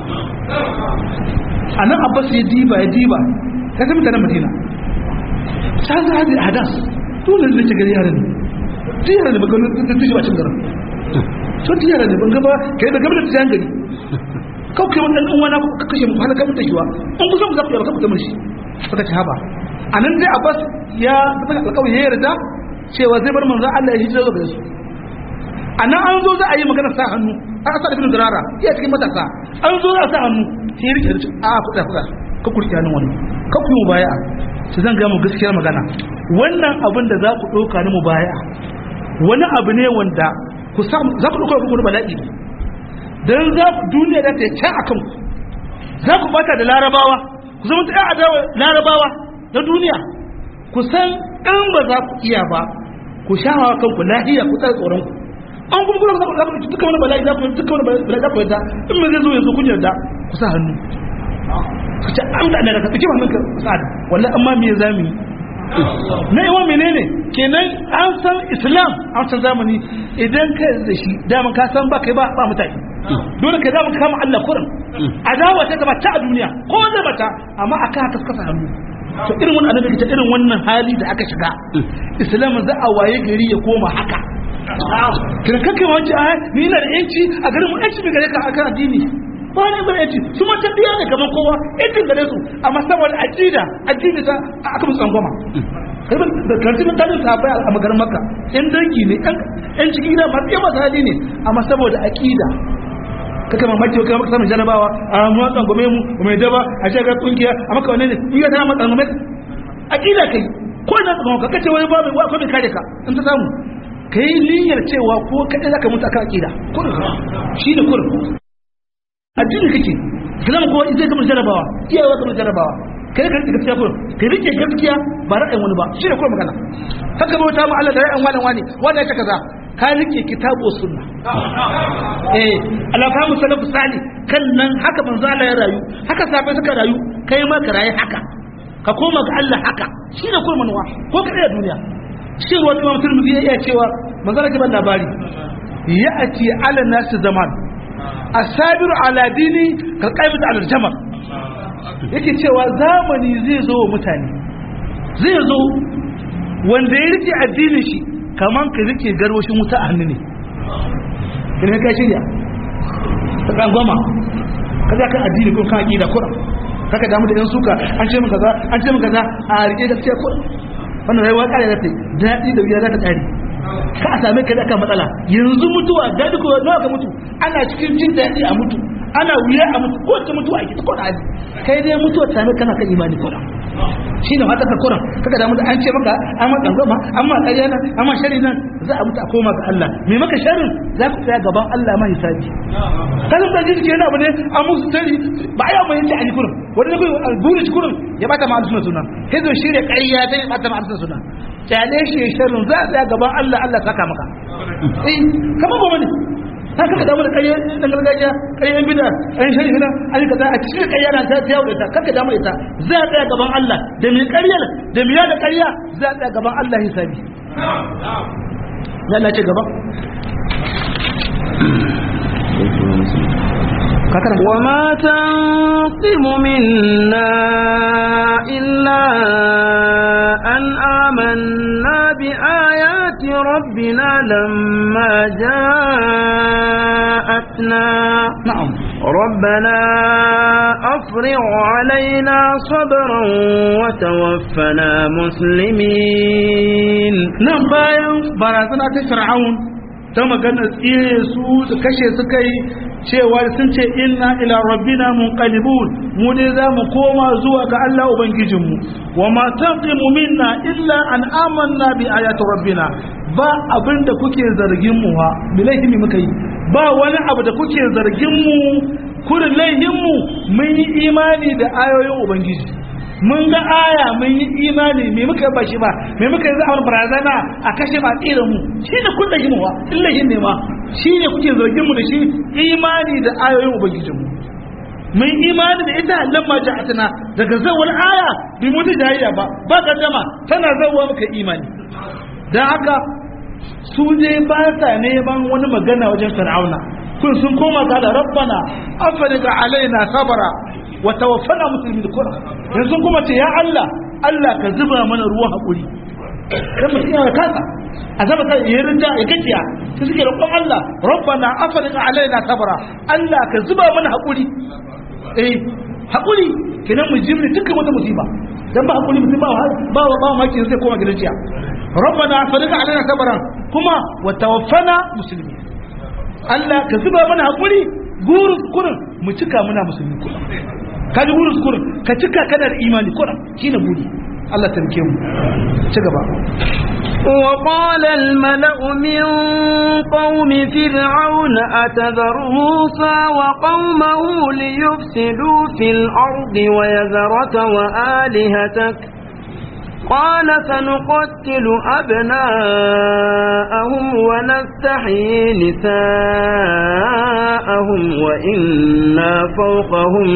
anan Abbas ya diba ya diba ka san mutanen Madina ta za a hadas dole zai gari yara ne ti yara ne baka da tushi bacin garin so ti yara ne ban gaba kai da gaba da tijan gari kawai kai wannan dan wani ka kashe mu halaka mun tashiwa an kusa mu zaku ya baka mutum shi saka ci haba anan dai Abbas ya tabbata alƙawari ya yarda cewa zai bar manzon Allah ya hijira zuwa su anan an zo za a yi magana sa hannu an asa da bin durara iya cikin matasa an zo za a sa hannu sai rike da a kuɗa kuɗa ka kurki hannun wani ka kuma baya su zan gaya mu gaskiyar magana wannan abin da za ku ɗauka ni mu baya wani abu ne wanda ku samu za ku ɗauka kuma bala'i ne don za ku duniya da ta yi can a kanku za ku bata da larabawa ku zama ta adawa larabawa na duniya ku san in ba za ku iya ba ku shahawa kanku lahiya ku tsara tsoron ku an kuma kuma za ku duka wani bala'i za ku duka wani bala'i za ku yadda in me zai zo yanzu kun yarda ku sa hannu ka ce an da daga tsaki wannan ka sa'ad wallahi amma me zamu yi na yawa menene kenan an san islam an san zamani idan ka da shi daman ka san ba kai ba ba mutane dole ka daman kama Allah kurin adawa ta gaba ta a duniya ko zai bata amma akan haka suka hannu to irin wannan annabi ta irin wannan hali da aka shiga islam za a waye gari ya koma haka kira kake wance a ni ina da yanci a garin mu yanci mai gare ka akan addini ba ne ba yaci su ma tafiya ne kamar kowa yancin gare su amma saboda aqida addini ta aka musu tsangwama kai ban da karti mun tare ta bai a magarin makka yan dangi ne yan cikin gida masu yawa hali ne amma saboda aqida kaka mamaki kai maka samun jarabawa a mu tsangwame mu mai daba a shiga kungiya a maka wannan ne in ga ta maka tsangwame aqida kai ko na tsangwama ka kace wani babu ko bai kare ka in ta samu kai niyyar cewa ko kadai zaka mutu akan aqida kurin shi ne kurin addini kake islam ko zai kamar jarabawa iyawa kamar jarabawa kai ka rike gaskiya kullum kai rike gaskiya ba ra'ayin wani ba shi ne kuma magana haka bauta mu Allah da ra'ayin wani wani wanda ya kaza ka rike kitabu sunna eh Allah ka musalafu sali kan nan haka manzo Allah ya rayu haka sabai suka rayu kai ma ka rayu haka ka koma ga Allah haka shi ne kuma manuwa ko ka da duniya shi ruwan Imam Tirmidhi ya iya cewa manzo Allah ya ban labari ya'ati ala nasi zaman asabiru ala dini ka qaibatu ala jamar yake cewa zamani zai zo wa mutane zai zo wanda ya rike addinin shi kaman ka rike garwashin wuta a hannu ne kin ka shirya ka kan goma ka za ka addini ko kan aqida kura kaka damu da yan suka an ce min kaza an ce min kaza a rike gaskiya kura wannan rayuwa kare da ta daɗi da wuya za ta kare ka a same ka da kan matsala yanzu mutuwa daɗi ko nawa ka mutu ana cikin jin daɗi a mutu ana wuya a mutu ko ta mutuwa a gida ko da hali kai dai mutuwa ta same kana kan imani ko da shi ne haka ka kuran kaka damu da an ce maka an ma tsangwama an ma ƙarya nan an ma shari nan za a mutu a koma ga Allah me maka sharin za ku tsaya gaban Allah ma hisabi kasan da jiki yana abu ne an musu tari ba a yi amma yanci a yi kurin wani ne kurin buri shi kurin ya bata ma'al suna suna sai zo shirya ƙarya ta ya bata ma'al suna suna kyale shi ya sharin za a tsaya gaban Allah Allah saka maka eh kamar ba wani haka ka damu da ƙarya ɗan gargajiya ƙarya bida an shari hina an yi kaza a cikin ƙarya na ta yawo da ita kanka damu ita za a tsaya gaban Allah da mai ƙaryar da mai da ƙarya za a tsaya gaban Allah hisabi ya Allah ce gaba وما تنقم منا إلا أن آمنا بآيات ربنا لما جاءتنا na'am ربنا أفرغ علينا صبرا وتوفنا مسلمين nan bayan barazana ta fir'aun ta magana tsire su da kashe su kai cewa sun ce inna ila rabbina munqalibun mu ne za mu koma zuwa ga Allah ubangijinmu wa ma taqimu minna illa an amanna bi ayati rabbina ba abinda kuke zargin mu ha bilahi ne muka yi ba wani abu da kuke zargin mu kurin laihin mu mun yi imani da ayoyin ubangiji mun ga aya mun yi imani me muka ba shi ba me muka yi za'awar barazana a kashe ba tsira mu shi ne kun da shi wa illahin ne ma shi ne kuke zargin mu da shi imani da ayoyin ubangijinmu mun imani da ita lamma ja'atuna daga zawar aya bi mutu jayayya ba ba kaddama tana zawwa muka imani dan haka su je ba sa neman wani magana wajen fir'auna kun sun koma ga da rabbana afriga alaina sabara wa tawaffana muslimin da kura yanzu kuma ce ya Allah Allah ka zuba mana ruwan hakuri dan mutum ya kasa azaba ta yi rinja ya gajiya ta suke roƙon Allah rabbana afriga alaina sabara Allah ka zuba mana hakuri eh hakuri kenan mu jimri dukkan wata musiba dan ba hakuri mutum ba ba ba maki sai koma gidan ciya rabbana afriga alaina sabara kuma wa tawaffana muslimin Allah ka zuba mana hakuri gurus kurin mu cika muna musulmi kurin ka ji gurus kurin ka cika kana da imani kurin shine buri Allah ta rike mu ci gaba وقال الملأ من قوم فرعون أتذر موسى وقومه ليفسدوا في الأرض ويذرك وآلهتك قال سنقتل أبناءهم ونستحيي نساءهم وإنا فوقهم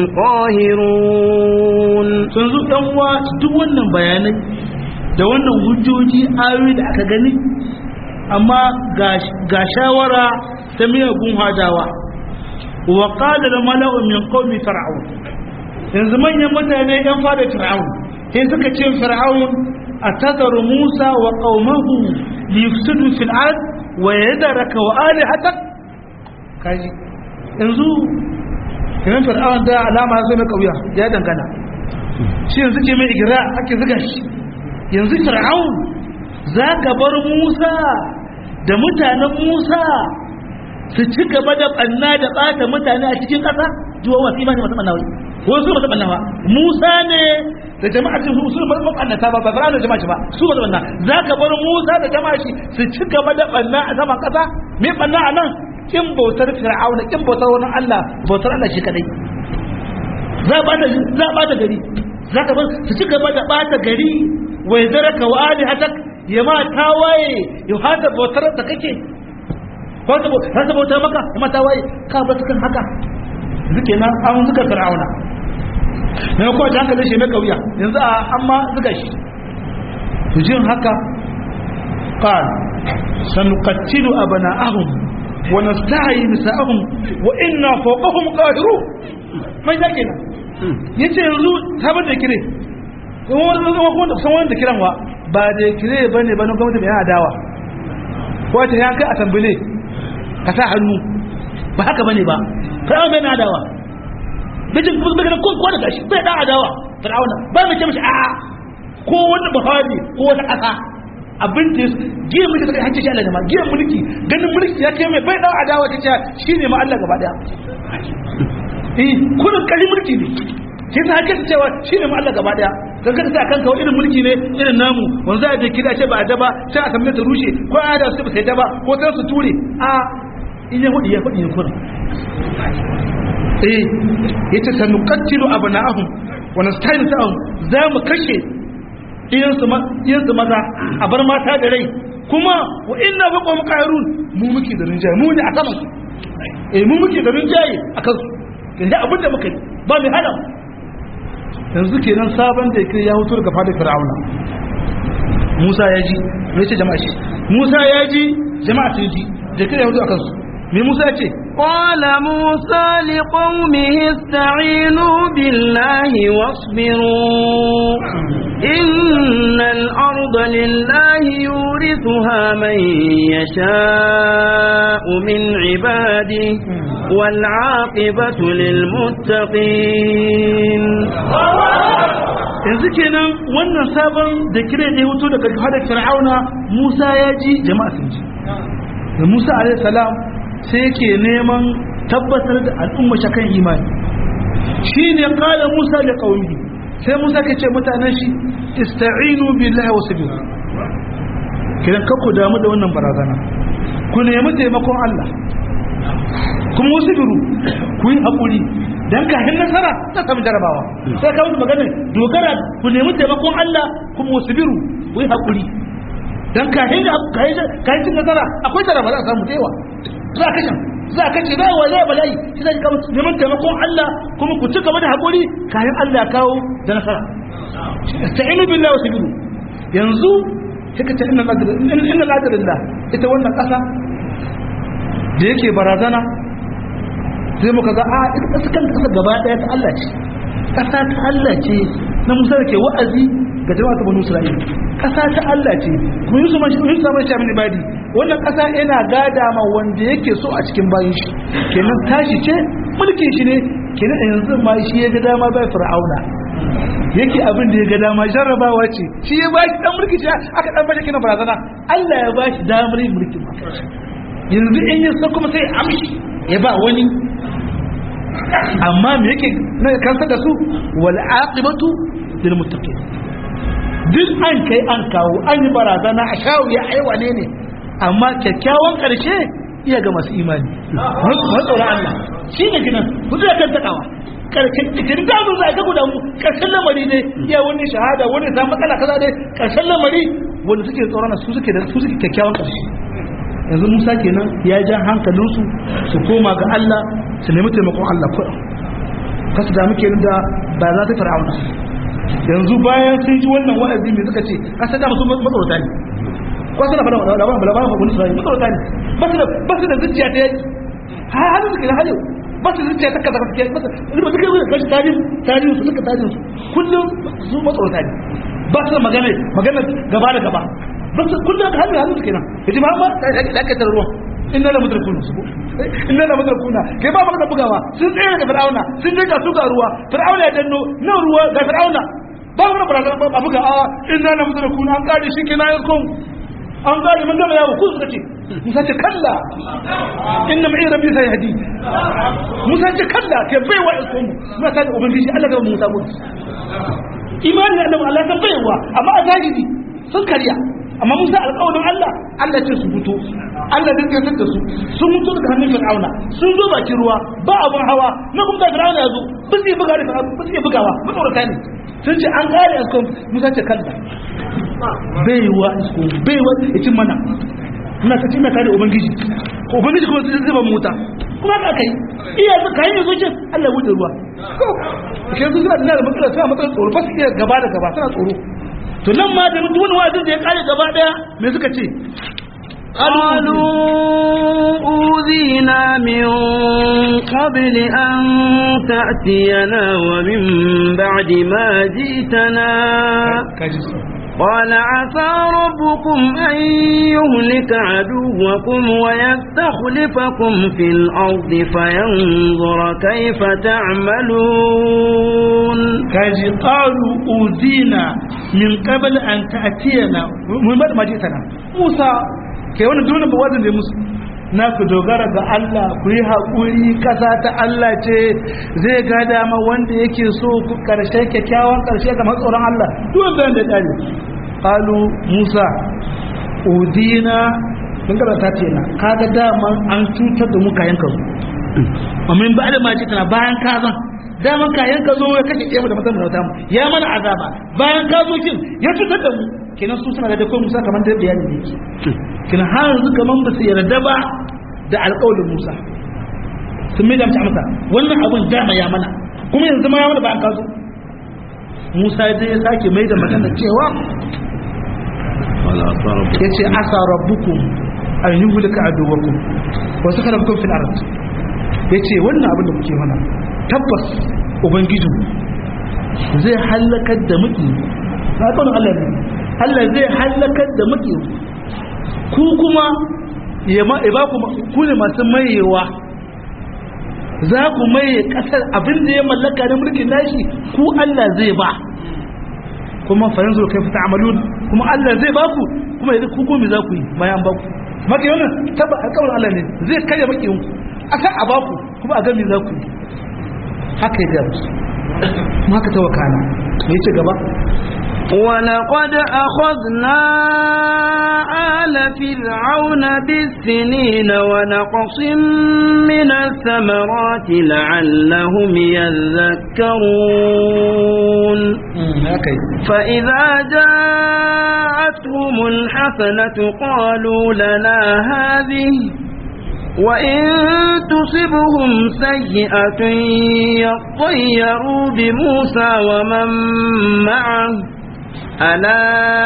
قاهرون yanzu dan uwa duk wannan bayanai da wannan hujjoji ayoyi da aka gani amma ga shawara ta miyagun hadawa wa qala al mala'u min qaumi fir'aun yanzu manyan mutane yan fada fir'aun sai suka ce fir'aun atadharu musa wa qaumahu liyufsidu fil ard wa yadaraka wa alihatak kaji yanzu kiran fir'aun da alama zai mai kauya ya dangana shi yanzu ke mai igira ake zuga shi yanzu fir'aun za ka bar musa da mutanen musa su ci gaba da banna da bata mutane a cikin ƙasa zuwa wasu imani masu banna wai wasu masu banna ba musa ne da jama'a cin su su masu bannata ba ba da jama'a ba su masu banna za ka bar musa da jama'a shi su ci gaba da banna a saman ƙasa me banna a nan kin bautar fir'auna kin bautar wani Allah bautar Allah shi kadai za a bata za a bata gari za ka bar su ci gaba da bata gari wai zaraka wa alihatak ya ma tawaye ya hada bautar da kake ko ta ta bautar maka ya ma tawaye ka ba su kan haka zuke nan an zuka fir'auna ne ko ta hankali shi na kauya yanzu a amma zuka shi to jin haka qal sanuqattilu abana'ahum wa nasta'yi nisa'ahum wa inna fawqahum qahirun mai zake nan yace yanzu sabar da kire kuma wani zama kuma da san wanda kiran wa ba da kire bane ba na gwamnati mai adawa ko ta ya kai a tambile ka sa hannu ba haka bane ba fir'auna bai na adawa bijin kuma bai ko ko da gashi bai da adawa fir'auna ba mai ce mishi a'a ko wani buhari ko wata kasa abin da giyan mulki ta hakki shi Allah ne ma giyan mulki ganin mulki ya kai mai bai da adawa ta ce shine ma Allah gaba daya eh kullun kari mulki ne sai ta haka cewa shi ne Allah gaba daya don kada sai kanka irin mulki ne irin namu wanzu a jiki da ce ba a daba sai a samu ta rushe ko a da su ba sai daba ko sai su ture a in ya hudu ya hudu ya kuna eh yace sanu qatilu abna'ahum wa nasta'inu ta'ahum za mu kashe iyan su iyan su maza a bar mata da rai kuma wa inna baqum qairun mu muke da rinjaye mu ne a saman su eh mu muke da rinjaye akan su inda abinda muka yi ba mai hada mu yanzu kenan sabon da yake ya hutu daga fadar fir'auna Musa ya ji me ce jama'a shi Musa ya ji jama'a sun ji da kai ya hutu akan su me Musa ya ce قال موسى لقومه استعينوا بالله واصبروا إن الأرض لله يورثها من يشاء من عباده والعاقبة للمتقين yanzu kenan wannan sabon da kire da ya wuto daga hadar fir'auna Musa ya ji jama'a sun ji da Musa alaihi salam sai yake neman tabbatar da al'umma kan imani shine qala Musa da qaumi sai Musa ke ce mutanen shi ista'inu billahi wa sabiru kiran kakku damu da wannan barazana ku nemi taimakon Allah kuma wasu biru ku yi haƙuri don kafin nasara ta samu jarabawa sai ka musu magana dogara ku nemi taimakon Allah kuma wasu biru ku yi haƙuri don kafin cin nasara akwai jaraba za a samu da yawa za a kashe za a kashe za a wa zai bala'i shi zai kama neman taimakon Allah kuma ku ci gaba da haƙuri kafin Allah kawo da nasara ta'inu billahi wasu biru yanzu kika ta inna ladarillah ita wannan ƙasa da yake barazana sai muka ga a ita ƙasa kan ƙasa gaba ɗaya ta Allah ce ƙasa ta Allah ce na Musa da ke wa'azi ga jama'a ta Banu Isra'ila ƙasa ta Allah ce kuma Yusuf man Yusuf man Shamin Ibadi wannan ƙasa yana gada ma wanda yake so a cikin bayin shi kenan tashi ce mulkin shi ne kenan yanzu ma shi ya ga dama bai Fir'auna yake abin da ya ga dama jarrabawa ce shi ya ba shi dan mulki shi aka dan bashi kina barazana Allah ya ba shi damar yin mulkin ma yanzu in ya so kuma sai amshi ya ba wani amma me yake na kansa da su wal aqibatu lil muttaqin duk an kai an kawo an yi barazana a shawo ya ai wane ne amma kyakkyawan karshe iya ga masu imani matsoron Allah shi ne ginan ku zai kan takawa karshen da zo zai ka guda mu karshen lamari ne iya wani shahada wani ta matsala kaza dai karshen lamari wanda suke tsoron su suke da su suke kyakkyawan karshe yanzu Musa kenan ya ja hankalinsu su koma ga Allah su nemi taimakon Allah kuɗin kasu da muke da ba za ta fir'auna yanzu bayan sun ji wannan wa'azi mai suka ce kasa da musu matsorata ne kwasu da fara da ba bala ba wani sai matsorata ne ba su da ba su da zuciya ta yaki har har suke da halewa ba su zuciya ta kaza kaza ba su ba su kai wani kashi tarihi tarihi su suka tarihi su kullum su matsorata ne ba su da magana magana gaba da gaba ba su kullum ka hannu hannu suke nan yaji ma ba da ka tarruwa inna la mudrakuna su inna la mudrakuna kai ba magana bugawa sun tsaya daga fir'auna sun je ga su ga ruwa fir'auna ya danno nan ruwa ga fir'auna ba magana barazana ba buga a inna la mudrakuna an kare shi kenan yakon an gane mun gama yawo ku suka ce musa ce kalla inna ma'i rabbi sai hadi musa ce kalla ke baiwa ikon muna ta da ubangiji Allah ga musa mu imani da annabi Allah ta baiwa amma a zahiri sun karya amma musa alƙawarin Allah Allah ce su fito Allah zai tsayar da su sun mutu daga hannun fir'auna sun zo bakin ruwa ba abun hawa na kuma da fir'auna ya zo ba su yi buga da fir'auna ba su yi bugawa matsorata ne sun ce an kare a kan musa ce kalla baiwa isko baiwa ya cin mana muna ta cin kare ubangiji ko ubangiji kuma zai zuba mota kuma ka kai iya su kayan yanzu ce Allah ya wuce ruwa ke su suna da matsala suna matsala tsoro ba su iya gaba da gaba suna tsoro to nan ma da mutu wani wa'azin da ya kare gaba daya me suka ce قالوا أوذينا من قبل أن تأتينا ومن بعد ما جئتنا قال عسى ربكم أن يهلك عدوكم ويستخلفكم في الأرض فينظر كيف تعملون kaji qalu udina min qabl an ta'tiyana mun ba ma jitana Musa kai wannan dole ba wazin da musu na ku dogara ga Allah ku yi haƙuri ƙasa ta Allah ce zai ga dama wanda yake so ku karshe kyakkyawan karshe ga matsoron Allah duk wanda da dare qalu Musa udina mun ga ta ce na kaga dama an cutar da mu kayan ka amin ba da ma jitana bayan ka zan daman kayan ka zo ya kashe kiyama da matan da mu ya mana azaba bayan ka zo kin ya cutar da mu kenan su suna da kai Musa kamar da bayani ne yake kenan har yanzu kaman ba su yarda ba da alƙawarin Musa sun mai da mace masa wannan abun dama ya mana kuma yanzu ma ya mana bayan ka zo Musa dai ya sake mai da magana cewa ya ce asa rabbukum an yi hulika aduwakum wasu kana bukum fil ard ya ce wannan abin da kuke mana tabbas ubangijin zai hallakar da muke na tsawon Allah ne Allah zai hallakar da muke ku kuma ya ba ku ne masu mayewa za ku maye kasar abin da ya mallaka na mulkin nashi ku Allah zai ba kuma farin zuwa kai fita amalun kuma Allah zai ba ku kuma yanzu ku gomi za ku yi bayan ba ku maka yana taba alƙawarin Allah ne zai karya maki yanku a san a ba ku kuma a gami za ku yi haka ya gaba kuma haka ta wakana me ce gaba ولقد أخذنا آل فرعون بالسنين ونقص من الثمرات لعلهم يذكرون فإذا جاءتهم الحسنة قالوا لنا هذه وإن تصبهم سيئة يطيروا بموسى ومن معه ألا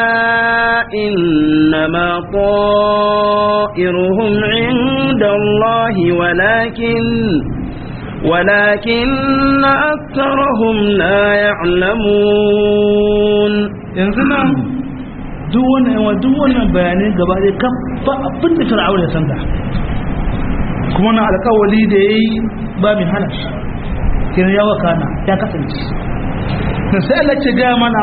إنما طائرهم عند الله ولكن ولكن أكثرهم لا يعلمون ينزلنا دون ودون بيانين قبل كفا أبن فرعون يسندع kuma na alkawali da ya yi ba mai hana shi kira yawa kana ya kasance na sai Allah ce gaya mana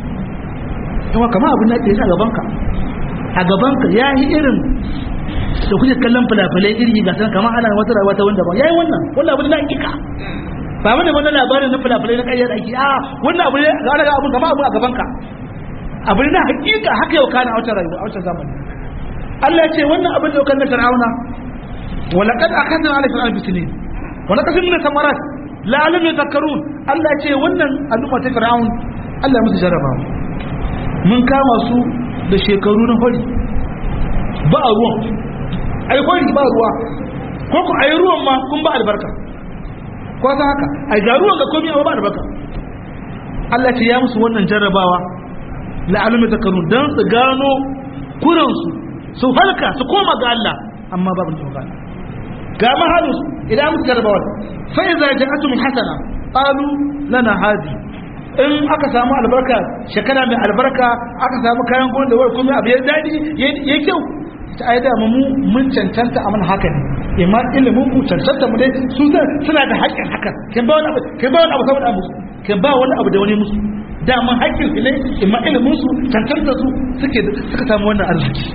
yawa kama abin da ke a gabanka a gabanka ya yi irin da kuke kallon fulafulai iri ga san kama ana wata rayuwa ta wanda ba ya yi wannan wannan abin da hakika ba mana wani labarin na fulafulai na ƙayyar ake a wannan abu ne ga wani abin kama abin a gabanka abin na hakika haka yau kana a wata rayuwa a wata zamani Allah ce wannan abin da yau kan na fir'auna ولقد أخذنا على فرعون بسنين ولقد من الثمرات لعلهم يذكرون الله يce wannan al'umma ta fir'aun Allah ya musu jaraba mun kama su da shekaru na hori ba a ruwan ai hori ba ruwa ko ku ai ruwan ma kun ba albarka ko san haka ai ga ruwan ga komai ba albarka Allah ce ya musu wannan jarrabawa la'alum yadhakkarun dan su gano kuransu su halka su koma ga Allah amma babu tawakal ga mahalus idan muka jarrabawa fa iza ja'atum hasana qalu lana hadi in aka samu albarka shekara mai albarka aka samu kayan gona da wai kuma abu ya dadi ya kyau ta aida mu mun cancanta a mana haka ne imma ilimin mu cancanta mu dai su suna da haƙƙin haka kin ba wani abu kin ba wani abu saboda abu kin ba wani abu da wani musu da mun haƙƙin su ne imma ilimin su cancanta su suke suka samu wannan arziki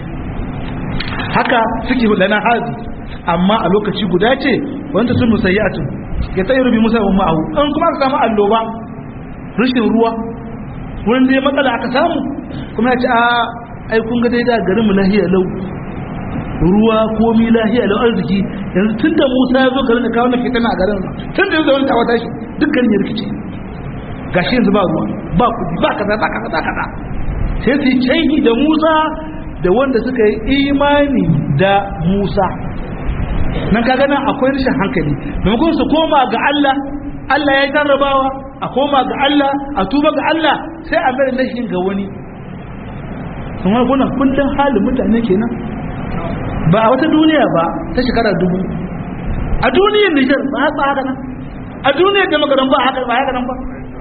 haka suke lana hadi amma a lokaci guda ce wanda sun musayyatu ya tsaye rubi musa wa ma'ahu an kuma aka samu alloba rashin ruwa wurin da ya matsala aka samu kuma ya ce a ai kun ga daidai garin mu lahiya lau ruwa komi lahiya lau arziki yanzu tun da musa ya zo garin da kawo na fitina a garin tun da yanzu wani tawata shi duk garin ya rikice gashi yanzu ba ruwa ba kudi ba kaza ba kaza ba kaza sai su yi canyi da musa da wanda suka yi imani da musa nan kaga nan akwai rashin hankali maimakon su koma ga Allah Allah ya jarrabawa a koma ga Allah a tuba ga Allah sai a bari lashin ga wani kuma wannan kullum halin mutane kenan ba a wata duniya ba ta shekara dubu a duniyar Nijar ba haka haka nan a duniyar da magaran ba haka ba haka nan ba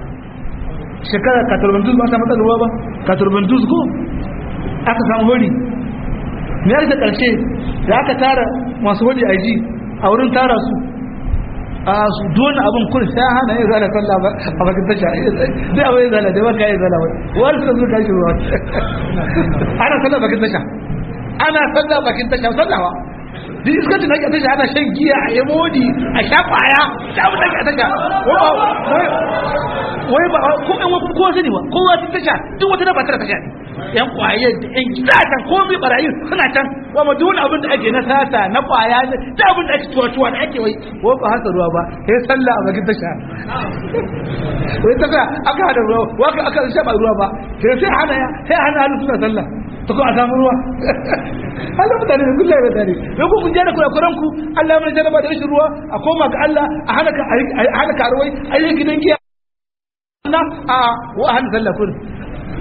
shekara katurbandus ba ta matsalar ruwa ba katurbandus ko aka samu hori me ya karshe da aka tara masu hori a ji a wurin tara su a su dole abin kun sai hana yin zala sallah ba a bakin tasha zai abin yin zala da ba ka yi zala ba wani suka zuka shi ruwa ana sallah bakin tasha ana sallah bakin tasha sallawa duk iskacin ake tasha ana shan giya a yi modi a sha kwaya da abin da ke tasha wai ba ko ɗan wakon kowa sani ba kowa sun tasha duk wata na ba tara tasha ne yan kwaye da yan gida can komai barayin suna can wa ma duk abin da ake na sata na kwaya da abin da ake tuwa-tuwa da ake wai wai ba hasa ruwa ba sai sallah a bakin tasha wai ta ga aka hada ruwa waka aka sha ba ruwa ba sai sai hana ya sai hana hannu suna sallah ta ko a samu ruwa Allah mutane da kullum da tare sai ku kun jana kurakuran ku Allah ya mana jaraba da rashin ruwa a koma ga Allah a hana ka a hana karuwai a yi gidan giya na a wa hana sallah kun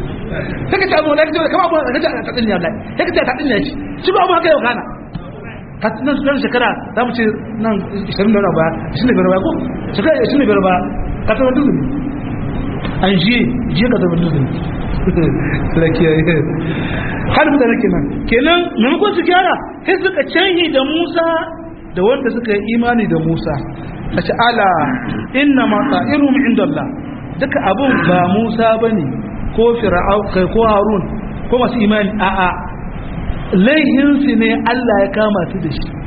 sai ka ce abu lafi kama abu da kace ta tsinya Allah sai ka ce ta tsinya shi shi ba abu haka yau kana ka nan nan shekara za mu ce nan 20 da baya 25 baya ko shekara 25 baya ka taɓa duzuni an jiye jiye ka taɓa duzuni lakiya har mutane kenan kenan maimakon su gyara sai suka canyi da musa da wanda suka yi imani da musa a ce ala inna ma ta'irum inda Allah duka abun ba musa bane ko fir'au kai ko harun ko masu imani a'a laihinsu ne Allah ya kama su da shi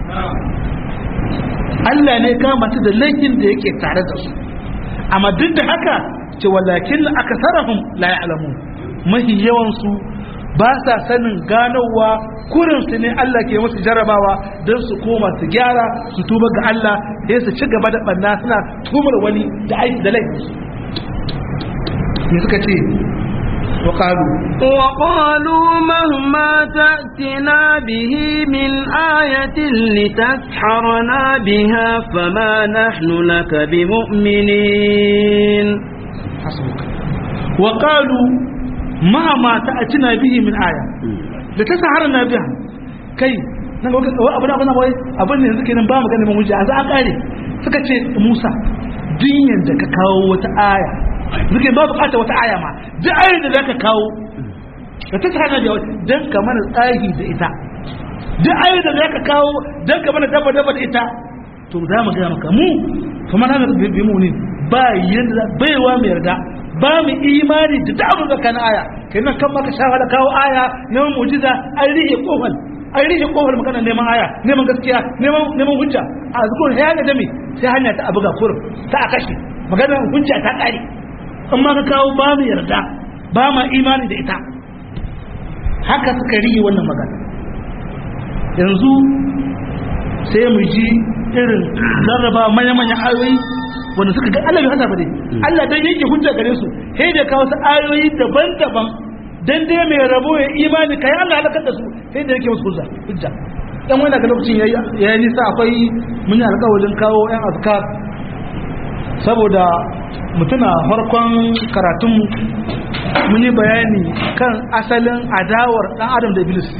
Allah ne kama su da laifin da yake tare da su amma duk da haka ce walakin aka sarrafin la ya'lamu mahi yawansu ba sa sanin ganowa kurinsu ne Allah ke musu jarabawa don su koma su gyara su tuba ga Allah sai su ci gaba da banna suna tumar wani da aiki da laifinsu me suka ce وقالوا وقالوا مهما تأتنا به من آية لتسحرنا بها فما نحن لك بمؤمنين حسبك وقالوا مهما تأتنا به من آية لتسحرنا بها كي nan ga abin abin wai abin ne yanzu kenan ba mu ganin mun a za a kare suka ce Musa dinyan da ka kawo wata aya zuke ba bukata wata aya ma duk ayar da zaka kawo da ta tsana da dan ka mana tsahi da ita duk ayar da zaka kawo dan ka mana daba daba da ita to za mu ga maka mu kuma na bi mu ne ba yanda baiwa mai yarda ba mu imani da duk abin da kana aya kenan kan maka shafa da kawo aya na mu'jiza an rihe kofar an rihe kofar magana neman aya neman gaskiya neman neman hujja a zukur ya ga dami sai hanya ta abuga kurum ta a kashe magana hujja ta kare in ma ka kawo ba mu yarda ba ma imani da ita haka suka rige wannan magana yanzu sai mu ji irin zarraba manya-manyan ayoyi wanda suka ga Allah bai hasa ba dai Allah dan yake hujja gare su sai da kawo su ayoyi daban-daban dan dai mai rabo ya imani kai Allah halakar da su sai da yake musu hujja hujja dan wani daga lokacin yayi yayi nisa akwai mun yi alƙawarin kawo yan azkar saboda mutuna farkon karatunmu mun yi bayani kan asalin adawar dan adam da iblis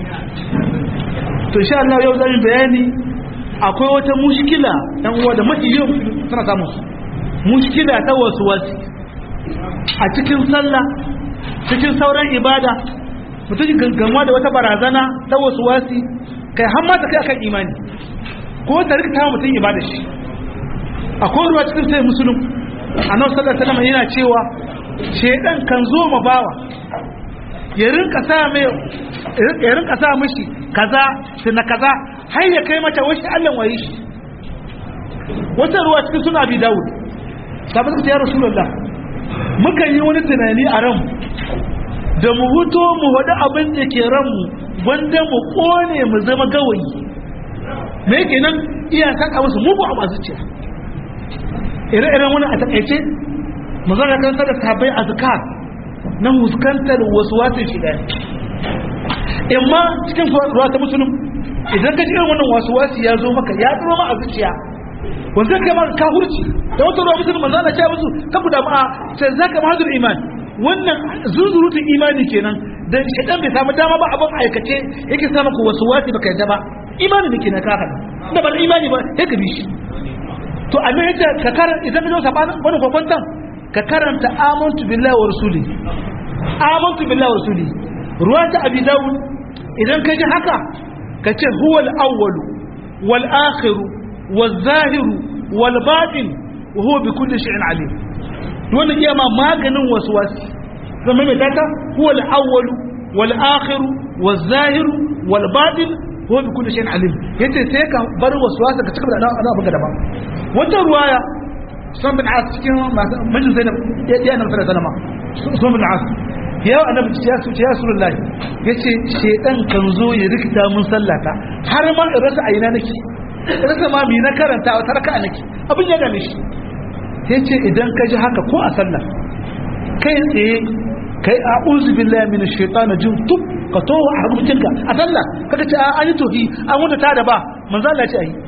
to insha Allah yau zan bayani akwai wata mushkila dan uwa da mafi yau tana samu mushkila ta wasu wasi a cikin sallah cikin sauran ibada mutum ganganwa da wata barazana ta wasu wasi kai har ma ta kai akan imani ko ta rikta mutum ibada shi akwai ruwa cikin sai musulun annabi sallallahu alaihi wasallam yana cewa shedan kan zo ma bawa ya rinka sa mai ya rinka sa mishi kaza na kaza har ya kai mata wasu Allah waye shi wata ruwa cikin suna bi Dawud sabu suka ce ya Rasulullah muka yi wani tunani a ran da mu huto mu wada abin da ke ran mu wanda mu kone mu zama gawayi me kenan iya saka musu mugu a masu ciya ire-iren wani a takaice magana kan da sabai azkar na huskantar wasu wasu shiga imma cikin ruwa ta musulun idan ka ji irin wannan wasu wasu ya zo maka ya tsoro ma a zuciya wanda kai ma ka hurci da wata ruwa musulun manzo Allah ya musu ka ku da ma sai zaka mahadul iman wannan zuzurutun imani kenan dan shedan bai samu dama ba abin aikace yake sa maka wasu wasu baka yadda ba imani ne kenan ka hada da ba imani ba sai ka bi shi to a me yadda ka karanta idan ka zo sabanin wani kwakwantan ka karanta amantu billahi wa rasuli amantu billahi wa rasuli ruwa ta abi dawud idan ka ji haka ka ce huwal awwalu wal akhiru wal zahiru wal batin wa huwa bi kulli shay'in alim wannan iya ma maganin waswasi zama mai data huwal awwalu wal akhiru wal zahiru wal batin huwa bi kulli shay'in alim yace sai ka bar waswasa ka cigaba da ana abu daban wata ruwaya sun bin as cikin majin zainab ya nan sallallahu alaihi wasallam sun bin as ya annabi ya su ya rasulullahi yace shedan kan zo ya rikita mun sallata har ma in rasa aina nake rasa ma mi na karanta wata raka'a nake abin ya dame shi yace idan ka ji haka ko a sallah kai tsaye kai a'udhu billahi minash shaitani jin tub ka to a rubucinka a sallah kaga ce an yi tohi an wuta ta da ba manzo Allah ya ce ayi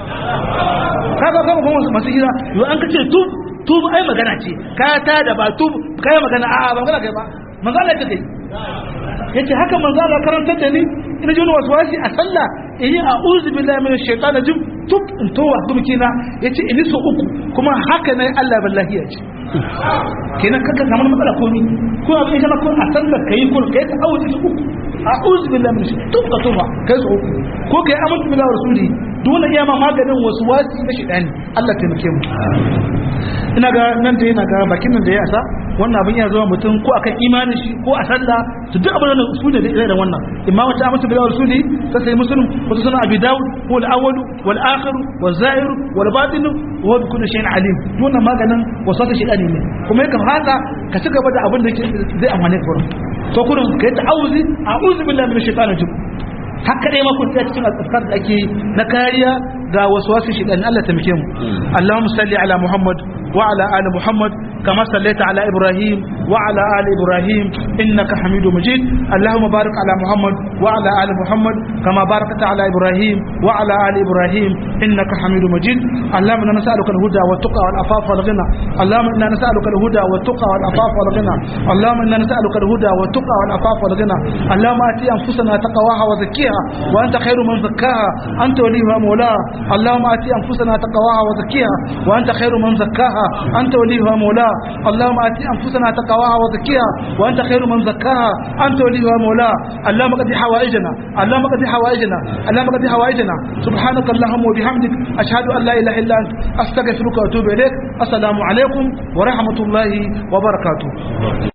kaga kuma kuma masu hira yau an kace tub tub ai magana ce ka ta da ba tub kai magana a'a ba magana kai ba manzo Allah ya kai yace haka manzo Allah karantar da ni ina ji wani waswasi a sallah in yi a'udhu billahi minash shaitani jim tuk in towa gumkina yace in so uku kuma haka ne Allah billahi ya ce kenan kaka samu matsala komi ko abin kana ko a sallar kai ko kai ta a'udhu su uku a'udhu billahi minash shaitani tuk ka towa kai so uku ko kai amantu billahi wa rasuli dole iya ma maganin wasu wasi na shaitani Allah taimake mu ina ga nan da yana ga bakin nan da ya asa wannan abin ya zama mutum ko akan imanin shi ko a sallah to duk abin da su ne da irin wannan imma wata amsa bil rasuli ta sai muslim ko sunan abi daud ko al awwal wal akhir wal zahir wal batin wa bi kulli shay'in alim wannan maganin wasata shi ne kuma yakan haka ka ci gaba da abin da zai amfane ka to kurin kai ta'awuzi a'udhu billahi minash shaitanir rajim haka dai makon tsaya cikin azkar da ake na kariya ga wasu wasu shi dan Allah tamke mu Allahumma salli ala Muhammad wa ala ali Muhammad kama sallaita ala Ibrahim wa ala ali Ibrahim innaka Hamidum Majid Allahumma barik ala Muhammad wa ala ali Muhammad kama barakta ala Ibrahim wa ala ali Ibrahim innaka Hamidum Majid Allahumma inna nas'aluka al-huda wa tuqa wal afafa wal ghina Allahumma inna nas'aluka al-huda wa tuqa wal afafa wal ghina Allahumma inna nas'aluka al-huda wa tuqa wal afafa wal ghina Allahumma ati anfusana taqwaha wa zakkiha وأنت خير من زكاها أنت وليها مولاها اللهم آتي أنفسنا تقواها وزكيها وأنت خير من زكاها أنت وليها مولاها اللهم آتي أنفسنا تقواها وزكيها وأنت خير من زكاها أنت وليها مولاها اللهم قد حوائجنا اللهم قد حوائجنا اللهم قد حوائجنا سبحانك اللهم وبحمدك أشهد أن لا إله إلا أنت أستغفرك وأتوب إليك السلام عليكم ورحمة الله وبركاته